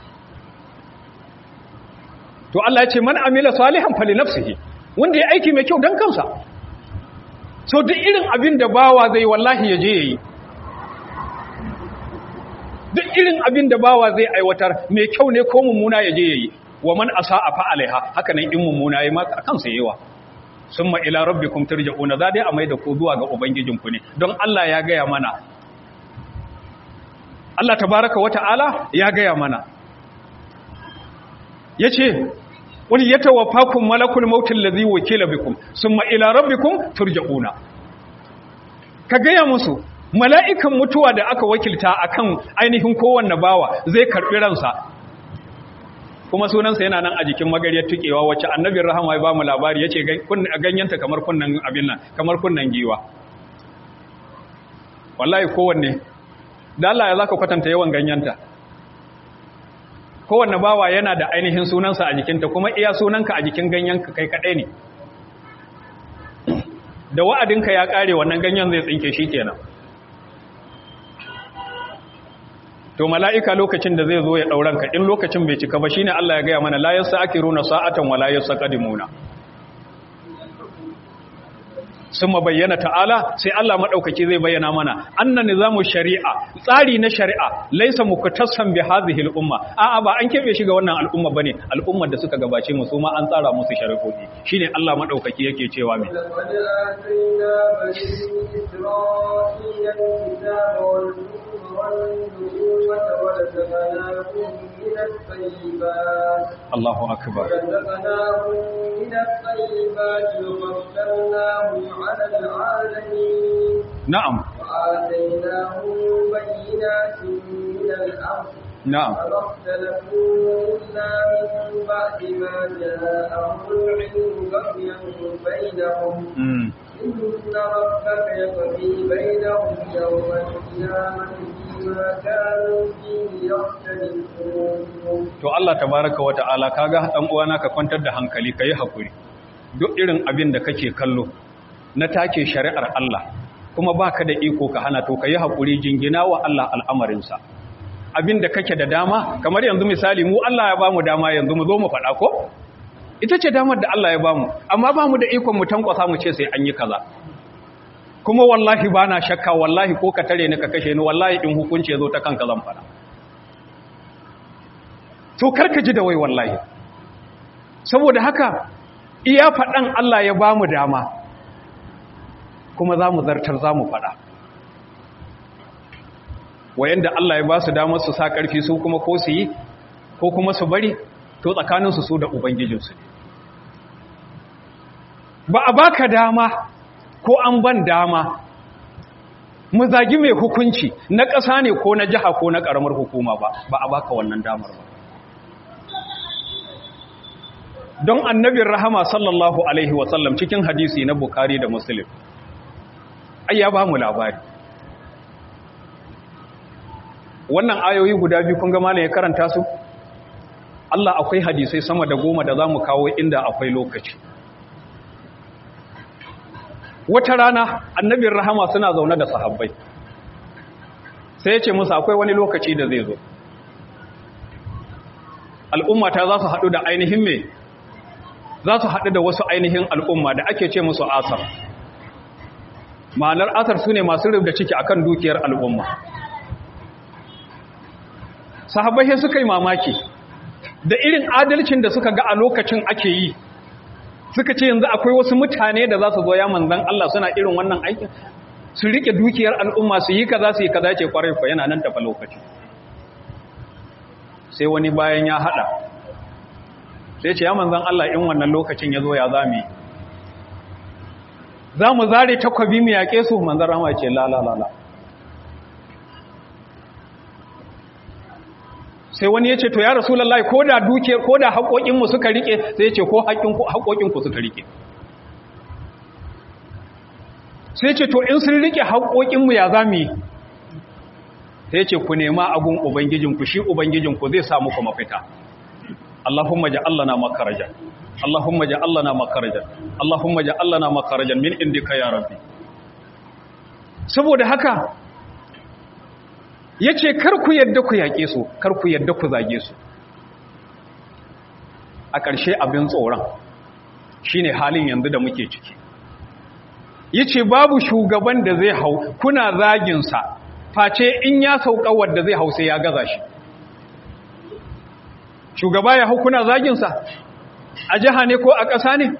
to Allah ya ce man amila salihan fali nafsihi wanda ya aiki mai kyau dan kansa so duk irin abin da bawa zai wallahi ya je yayi duk irin abin da bawa zai aiwatar mai kyau ne ko mummuna ya je yayi wa man asa'a fa alaiha haka nan in mummuna yayi ma kansa yawa summa ila rabbikum turja'una za dai a mai da ku zuwa ga ubangijinku ne don Allah ya gaya mana Allah tabaraka wa ta'ala ya gaya mana yace qul yatawaffakum malakul maut allazi wakila bikum summa ila rabbikum turja'una ka gaya musu mala'ikan mutuwa da aka wakilta akan ainihin kowanne bawa zai karbi ransa kuma sunansa yana nan a jikin magariyar tukewa wacce annabin rahama ya ba mu labari ya ce ganyenta kamar kunnan abin nan kamar kunnan giwa wallahi kowanne da Allah ya zaka kwatanta yawan ganyenta kowanne bawa yana da ainihin sunansa a jikinta kuma iya sunanka a jikin ganyenka kai kadai ne da wa'adinka ya kare wannan ganyen zai tsinke shi kenan to mala'ika lokacin da zai zo ya ɗauranka in lokacin bai cika ba shi ne Allah ya gaya mana layar sa'akiru na sa'atan wa layar saƙadimuna sun bayyana ta'ala sai Allah maɗaukaki zai bayyana mana annan nizamu shari'a tsari na shari'a laisa muku tassan bi hazihil umma a'a ba an keɓe shi ga wannan al'umma bane al'ummar da suka gabace mu su ma an tsara musu shari'o'i shine Allah maɗaukaki yake cewa mai والنبوة ورزقناهم من الطيبات الله أكبر ورزقناهم من الطيبات وفضلناهم على العالمين نعم وآتيناهم بينات من الأمر نعم فما اختلفوا إلا من بعد ما جاءهم العلم بغيا بينهم mm. إن ربك يقضي بينهم يوم القيامة فيما كانوا فيه يختلفون to Allah tabaraka wata'ala kaga dan uwana ka kwantar da hankali kai hakuri duk irin abin da kake kallo na take shari'ar Allah kuma baka da iko ka hana to kai hakuri jingina wa Allah al'amarinsa abin da kake da dama kamar yanzu misali mu Allah ya bamu dama yanzu mu zo mu faɗa ko ita ce damar da Allah ya bamu amma bamu da ikon mu tankwasa mu ce sai an yi kaza kuma wallahi bana shakka wallahi ko ka tare ni ka kashe ni wallahi in hukunci ya zo ta kanka zan faɗa to karka ji da wai wallahi saboda haka iya faɗan Allah ya ba mu dama kuma za mu zartar za mu faɗa wayanda Allah ya ba su damar su sa ƙarfi su kuma ko su yi ko kuma su bari to tsakaninsu su da ubangijinsu ba a baka dama ko an ban dama mu zagi mai hukunci na ƙasa ne ko na jiha ko na ƙaramar hukuma ba ba a baka wannan damar ba don annabin rahama sallallahu alaihi wasallam cikin hadisi na bukari da muslim ai ya ba mu labari wannan ayoyi guda biyu kun ga malam ya karanta su Allah akwai hadisai sama da goma da za mu kawo inda akwai lokaci wata rana annabin rahama suna zaune da sahabbai sai ya ce musu akwai wani lokaci da zai zo al'ummata za su haɗu da ainihin me za su haɗu da wasu ainihin al'umma da ake ce musu asar ma'anar asar su ne masu rubda ciki akan dukiyar al'umma sahabbai suka yi mamaki da irin adalcin da suka ga a lokacin ake yi suka ce yanzu akwai wasu mutane da za su zo ya manzan Allah suna irin wannan aikin su rike dukiyar al'umma su yi kaza su yi kaza ce kwarai ko yana nan tafa lokaci sai wani bayan ya hada sai ce ya manzan Allah in wannan lokacin ya zo ya zami za mu zare takwabi mu yaƙe su manzan rama ce la la la la sai wani ya ce to ya rasu lallai ko da dukiyar ko da haƙoƙinmu suka riƙe sai ya ce ko haƙoƙinku suka riƙe sai ce to in sun riƙe haƙoƙinmu ya za mu yi sai ce ku nema abun ubangijinku shi ubangijinku zai samu ku mafita Allahumma ja'alna makarajan Allahumma ja'alna makarajan Allahumma ja'alna makarajan min indika ya rabbi saboda haka ya ce kar ku yadda ku yaƙe su kar ku yadda ku zage su a ƙarshe abin tsoron shi ne halin yanzu da muke ciki ya ce babu shugaban da zai hau kuna zaginsa face in ya sauka wadda zai hau sai ya gaza shi shugaba ya hau kuna zaginsa a jiha ne ko a ƙasa ne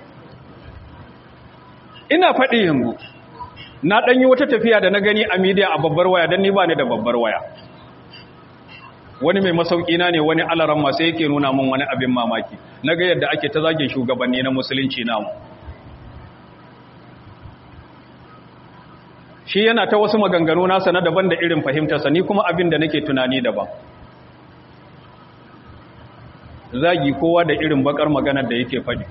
ina faɗi yanzu na ɗanyi wata tafiya da na gani a midiya a babbar waya don ni ba ni da babbar waya wani mai masauki na ne wani alaran masu yake nuna min wani abin mamaki na ga yadda ake ta zagin shugabanni na musulunci namu shi yana ta wasu maganganu nasa na daban da irin fahimtarsa ni kuma abin da nake tunani daban zagi kowa da irin bakar maganar da yake faɗi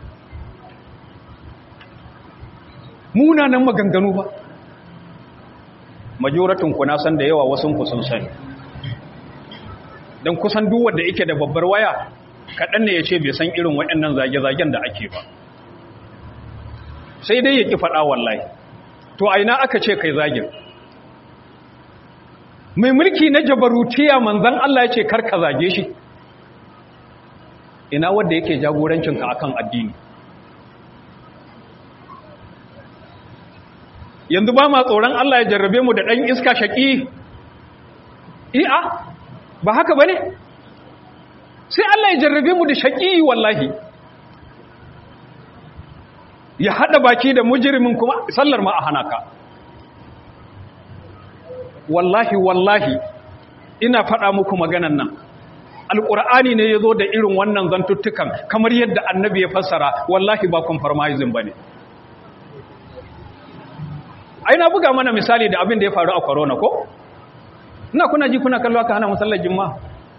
munanan maganganu ba majoratin ku na san da yawa wasun ku sun sani don kusan duk wanda yake da babbar waya kaɗan ne ya ce bai san irin waɗannan zage-zagen da ake ba sai dai ya ƙi faɗa wallahi to aina aka ce kai zagin mai mulki na jabarutiya manzan Allah ya ce karka zage shi ina wanda yake jagorancinka akan addini yanzu ba ma tsoron Allah ya jarrabe mu da ɗan iska shaƙi iya ba haka ba ne sai Allah ya jarrabe mu da shaƙi wallahi ya haɗa baki da mujirimin kuma sallar ma a hana ka wallahi wallahi ina faɗa muku maganan nan alƙur'ani ne ya zo da irin wannan zantuttukan kamar yadda annabi ya fassara wallahi ba compromising ba ne ai na buga mana misali da abin da ya faru a corona ko ina kuna ji kuna kallo aka hana musallar juma'a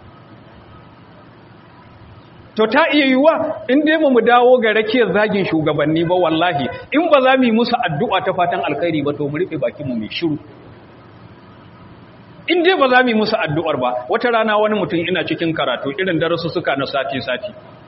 to ta iya yiwuwa in dai mu dawo ga rakiyar zagin shugabanni ba wallahi in ba za mu yi musu addu'a ta fatan alkhairi ba to mu rufe bakin mu mai shiru in dai ba za mu yi musu addu'ar ba wata rana wani mutum ina cikin karatu irin darasu suka na sati sati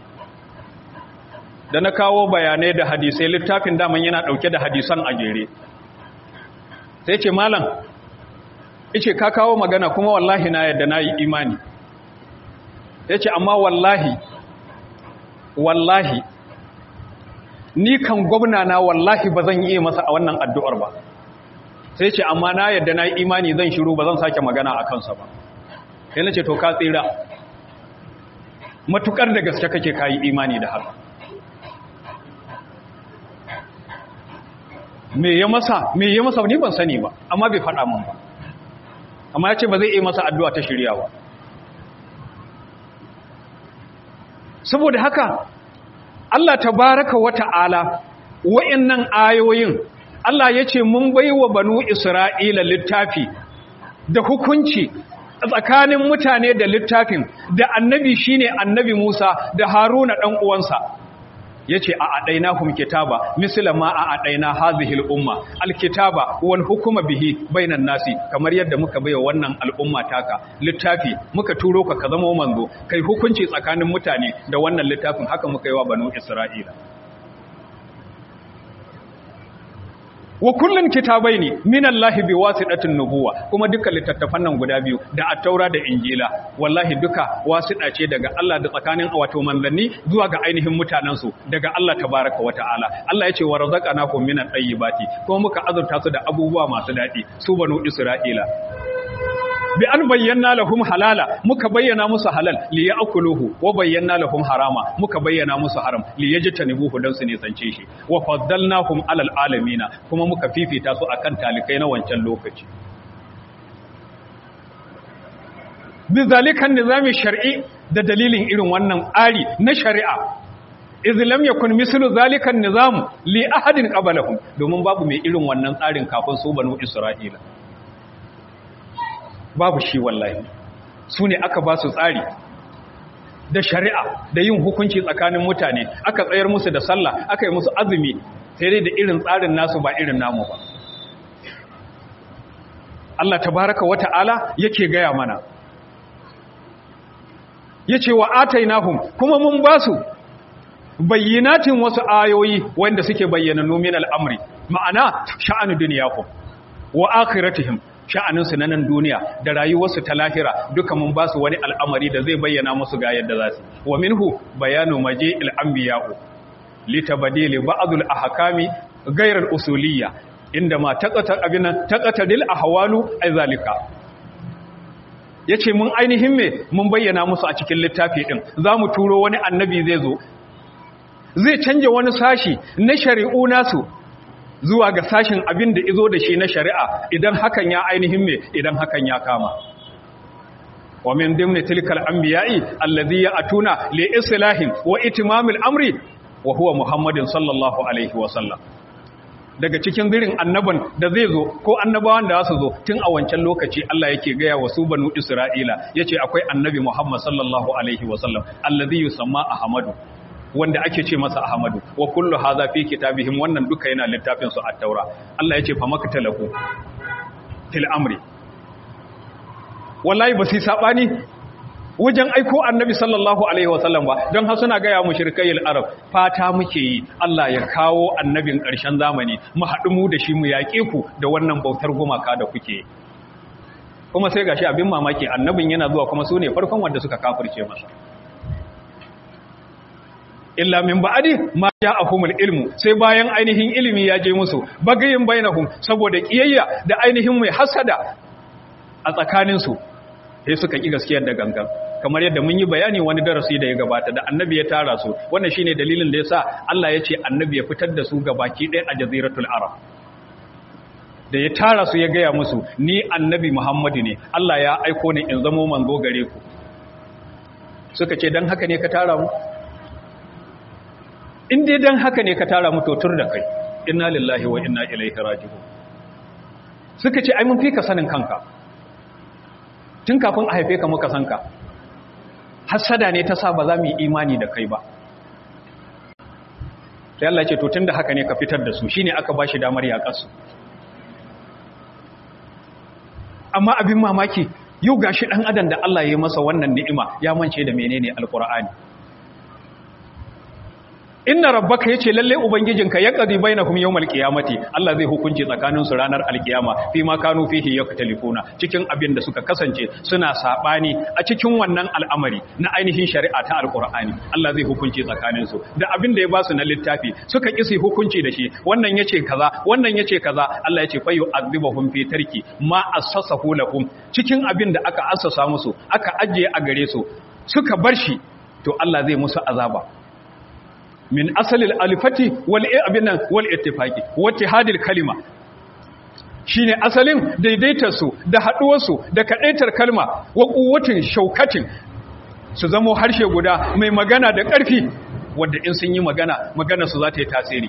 da na kawo bayanai da hadisai littafin daman yana dauke da hadisan a jere sai ce malam ice ka kawo magana kuma wallahi na yadda na yi imani ya ce amma wallahi wallahi ni kan gwamna na wallahi ba zan iya masa a wannan addu'ar ba sai ce amma na yadda na yi imani zan shiru ba zan sake magana a kansa ba sai na ce to ka tsira matukar da gaske kake kayi imani da haka me ya masa me ya masa ni ban sani ba amma bai faɗa min ba amma ya ce ba zai iya masa addu'a ta shirya ba saboda haka Allah tabaraka wa ta'ala wa'annan ayoyin Allah ya ce mun baiwa banu Isra'ila littafi da hukunci tsakanin mutane da littafin da annabi shine annabi Musa da Haruna dan uwansa yace a adainahum kitaba misla ma a adaina hadhihi al-umma al-kitaba wal hukma bihi bainan nasi kamar yadda muka baiwa wannan al'umma taka littafi muka turo ka ka zama manzo kai hukunci tsakanin mutane da wannan littafin haka muka yi wa banu Isra'ila wa kullun kitabaini minallahi biwasitatin nubuwa kuma duka littattafan nan guda biyu da at-taura da injila wallahi duka wasita ce daga Allah da tsakanin wato manzanni zuwa ga ainihin mutanen su daga Allah tabaaraka wa ta'ala Allah yace wa razaqnakum minat tayyibati kuma muka azurta su da abubuwa masu dadi su banu isra'ila bi an bayyana lahum halala muka bayyana musu halal li ya'kuluhu wa bayyana lahum harama muka bayyana musu haram li yajtanibuhu dan su ne sance shi wa faddalnahum alal alamina kuma muka fifita su akan talikai na wancan lokaci bi zalikan nizami shar'i da dalilin irin wannan tsari na shari'a iz lam yakun mislu zalikan nizam li ahadin qablahum domin babu mai irin wannan tsarin kafin su banu isra'ila babu shi wallahi su ne aka ba su tsari da shari'a da yin hukunci tsakanin mutane aka tsayar musu da sallah aka yi musu azumi sai dai da irin tsarin nasu ba irin namu ba Allah tabaraka wata'ala yake gaya mana yace wa atainahum kuma mun ba su bayyinatin wasu ayoyi wanda suke bayyana min al'amri ma'ana sha'anu dunyakum wa akhiratihim sha'aninsu na nan duniya da rayuwarsu ta lahira duka mun ba su wani al'amari da zai bayyana musu ga yadda za su wa minhu bayanu maje al'ambiya'u litabadili ba'adul ahkami gairar usuliyya inda ma taqatar abinan taqataril ahwalu ay zalika yace mun ainihin me mun bayyana musu a cikin littafi din zamu turo wani annabi zai zo zai canja wani sashi na shari'u nasu zuwa ga sashin abin da izo da shi na shari'a idan hakan ya ainihin me idan hakan ya kama wa min dimni tilkal anbiya'i alladhi ya'tuna li islahin wa itimamil amri wa huwa muhammadin sallallahu alaihi wa sallam daga cikin zirin annaban da zai zo ko annabawan da su zo tun a wancan lokaci Allah yake gaya wa su banu Isra'ila yace akwai annabi Muhammad sallallahu alaihi wa sallam alladhi yusamma ahmadu wanda ake ce masa Ahmadu wa kullu hadha fi kitabihim wannan duka yana littafin su at-taura Allah yace fa maktalahu til amri wallahi ba su sabani wajen aiko annabi sallallahu alaihi wasallam ba don har suna gaya mushrikayil arab fata muke yi Allah ya kawo annabin ƙarshen zamani mu haɗu mu da shi mu yaƙe ku da wannan bautar gumaka da kuke kuma sai gashi abin mamaki annabin yana zuwa kuma su ne farkon wanda suka kafirce masa illa min ba'adi ma ja'ahumul ilmu sai bayan ainihin ilimi ya je musu bagayin bainahum saboda kiyayya da ainihin mai hasada a tsakanin su sai suka ki gaskiyar da gangan kamar yadda mun yi bayani wani darasi da ya gabata da annabi ya tara su wannan shine dalilin da yasa Allah ya ce annabi ya fitar da su gabaki ɗaya a jaziratul arab da ya tara su ya gaya musu ni annabi Muhammadu ne Allah ya aiko ni in zamo manzo gare ku suka ce dan haka ne ka tara mu in dai dan haka ne ka tara mu to tur da kai inna lillahi wa inna ilaihi raji'un suka ce ai mun fi ka sanin kanka tun kafin a haife ka muka san ka hasada ne ta sa ba za mu yi imani da kai ba sai Allah ce to tunda haka ne ka fitar da su shine aka bashi damar yaƙar su amma abin mamaki yau gashi dan adam da Allah ya yi masa wannan ni'ima ya mance da menene alqur'ani inna rabbaka yace lalle ubangijinka ya qadi bainahum yawmal qiyamati Allah zai hukunci tsakanin su ranar alkiyama fi ma kanu fihi yaktalifuna cikin abin da suka kasance suna sabani a cikin wannan al'amari na ainihin shari'a ta alqur'ani Allah zai hukunci tsakanin su da abin da ya basu na littafi suka kisi hukunci da shi wannan yace kaza wannan yace kaza Allah yace fa yu'adhibuhum fi tarki ma assasahu lahum cikin abin da aka assasa musu aka ajiye a gare su suka bar shi to Allah zai musu azaba min asalil alifati wal abinan wal ittifaqi wattihadil kalima shine asalin daidaitar su da haduwar su da kadaitar kalma wa quwwatin shaukatin su zamo harshe guda mai magana da ƙarfi wanda in sun yi magana magana su za ta yi tasiri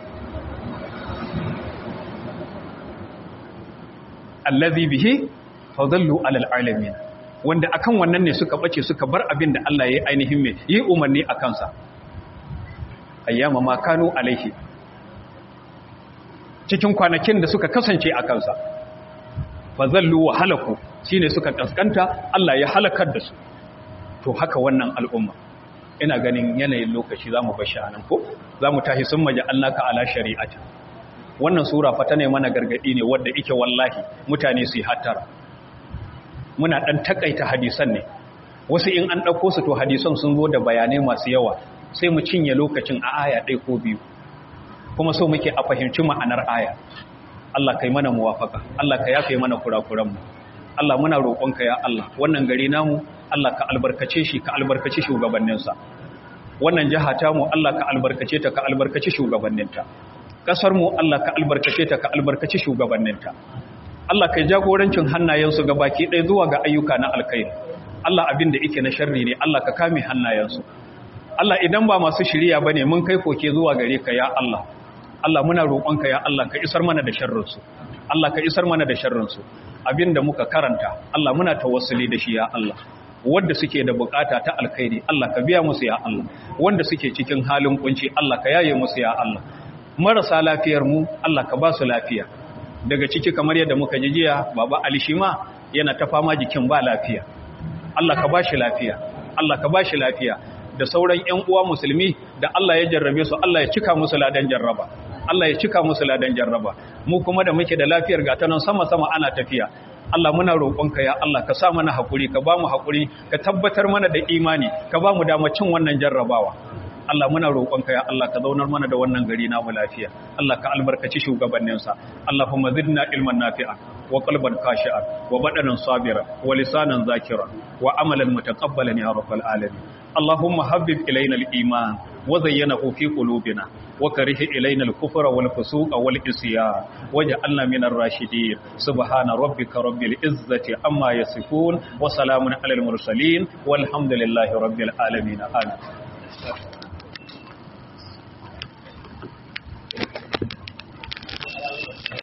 allazi bihi fadallu alal alamin wanda akan wannan ne suka bace suka bar abin da Allah ya yi ainihin mai yi umarni a kansa ayyama ma kanu alaihi cikin kwanakin da suka kasance a kansa fazallu wa halaku shine suka kaskanta Allah ya halakar da su to haka wannan al'umma ina ganin yanayin lokaci zamu bashi anan ko zamu tahi sun maji annaka ala shari'ati wannan sura fa ta ne mana gargadi ne wanda yake wallahi mutane su yi hattara muna dan takaita hadisan ne wasu in an dauko su to hadisan sun zo da bayanai masu yawa sai mu cinye lokacin a aya ɗaya ko biyu kuma so muke a fahimci ma'anar aya Allah kai mana muwafaka Allah ka yafe mana kurakuranmu Allah muna roƙonka ya Allah wannan gari namu Allah ka albarkace shi ka albarkace shugabanninsa wannan jiha ta mu Allah ka albarkace ta ka albarkace shugabanninta kasar mu Allah ka albarkace ta ka albarkace shugabanninta Allah kai jagorancin hannayensu ga baki ɗaya zuwa ga ayyuka na alkhairi Allah abin da yake na sharri ne Allah ka kame hannayensu Allah idan ba masu shiriya bane mun kai koke zuwa gare ka ya Allah Allah muna roƙonka ya Allah ka isar mana da sharrinsu Allah ka isar mana da sharrinsu abinda muka karanta Allah muna tawassuli da shi ya Allah wanda suke da bukata ta alkhairi Allah ka biya musu ya Allah wanda suke cikin halin kunci Allah ka yaye musu ya Allah marasa lafiyar mu Allah ka ba su lafiya daga ciki kamar yadda muka ji jiya baba Ali Shima yana ta fama jikin ba lafiya Allah ka ba shi lafiya Allah ka ba shi lafiya da sauran ƴan uwa musulmi da Allah ya jarrabe su Allah ya cika musu ladan jarraba Allah ya cika musu ladan jarraba mu kuma da muke da lafiyar gata nan sama-sama ana tafiya Allah muna roƙonka ya Allah ka sa mana hakuri ka ba mu hakuri ka tabbatar mana da imani ka ba mu damar cin wannan jarrabawa Allah muna roƙonka ya Allah ka zaunar mana da wannan gari namu lafiya Allah ka albarkaci shugabanninsa Allahumma zidna ilman nafi'a wa qalban khashi'an wa badanan sabira wa lisanan zakira wa amalan mutaqabbalan ya rabbal alamin اللهم حبب إلينا الإيمان وزينه في قلوبنا وكره إلينا الكفر والفسوق والإسيان وجعلنا من الراشدين سبحان ربك رب العزة عما يصفون وسلام على المرسلين والحمد لله رب العالمين آمين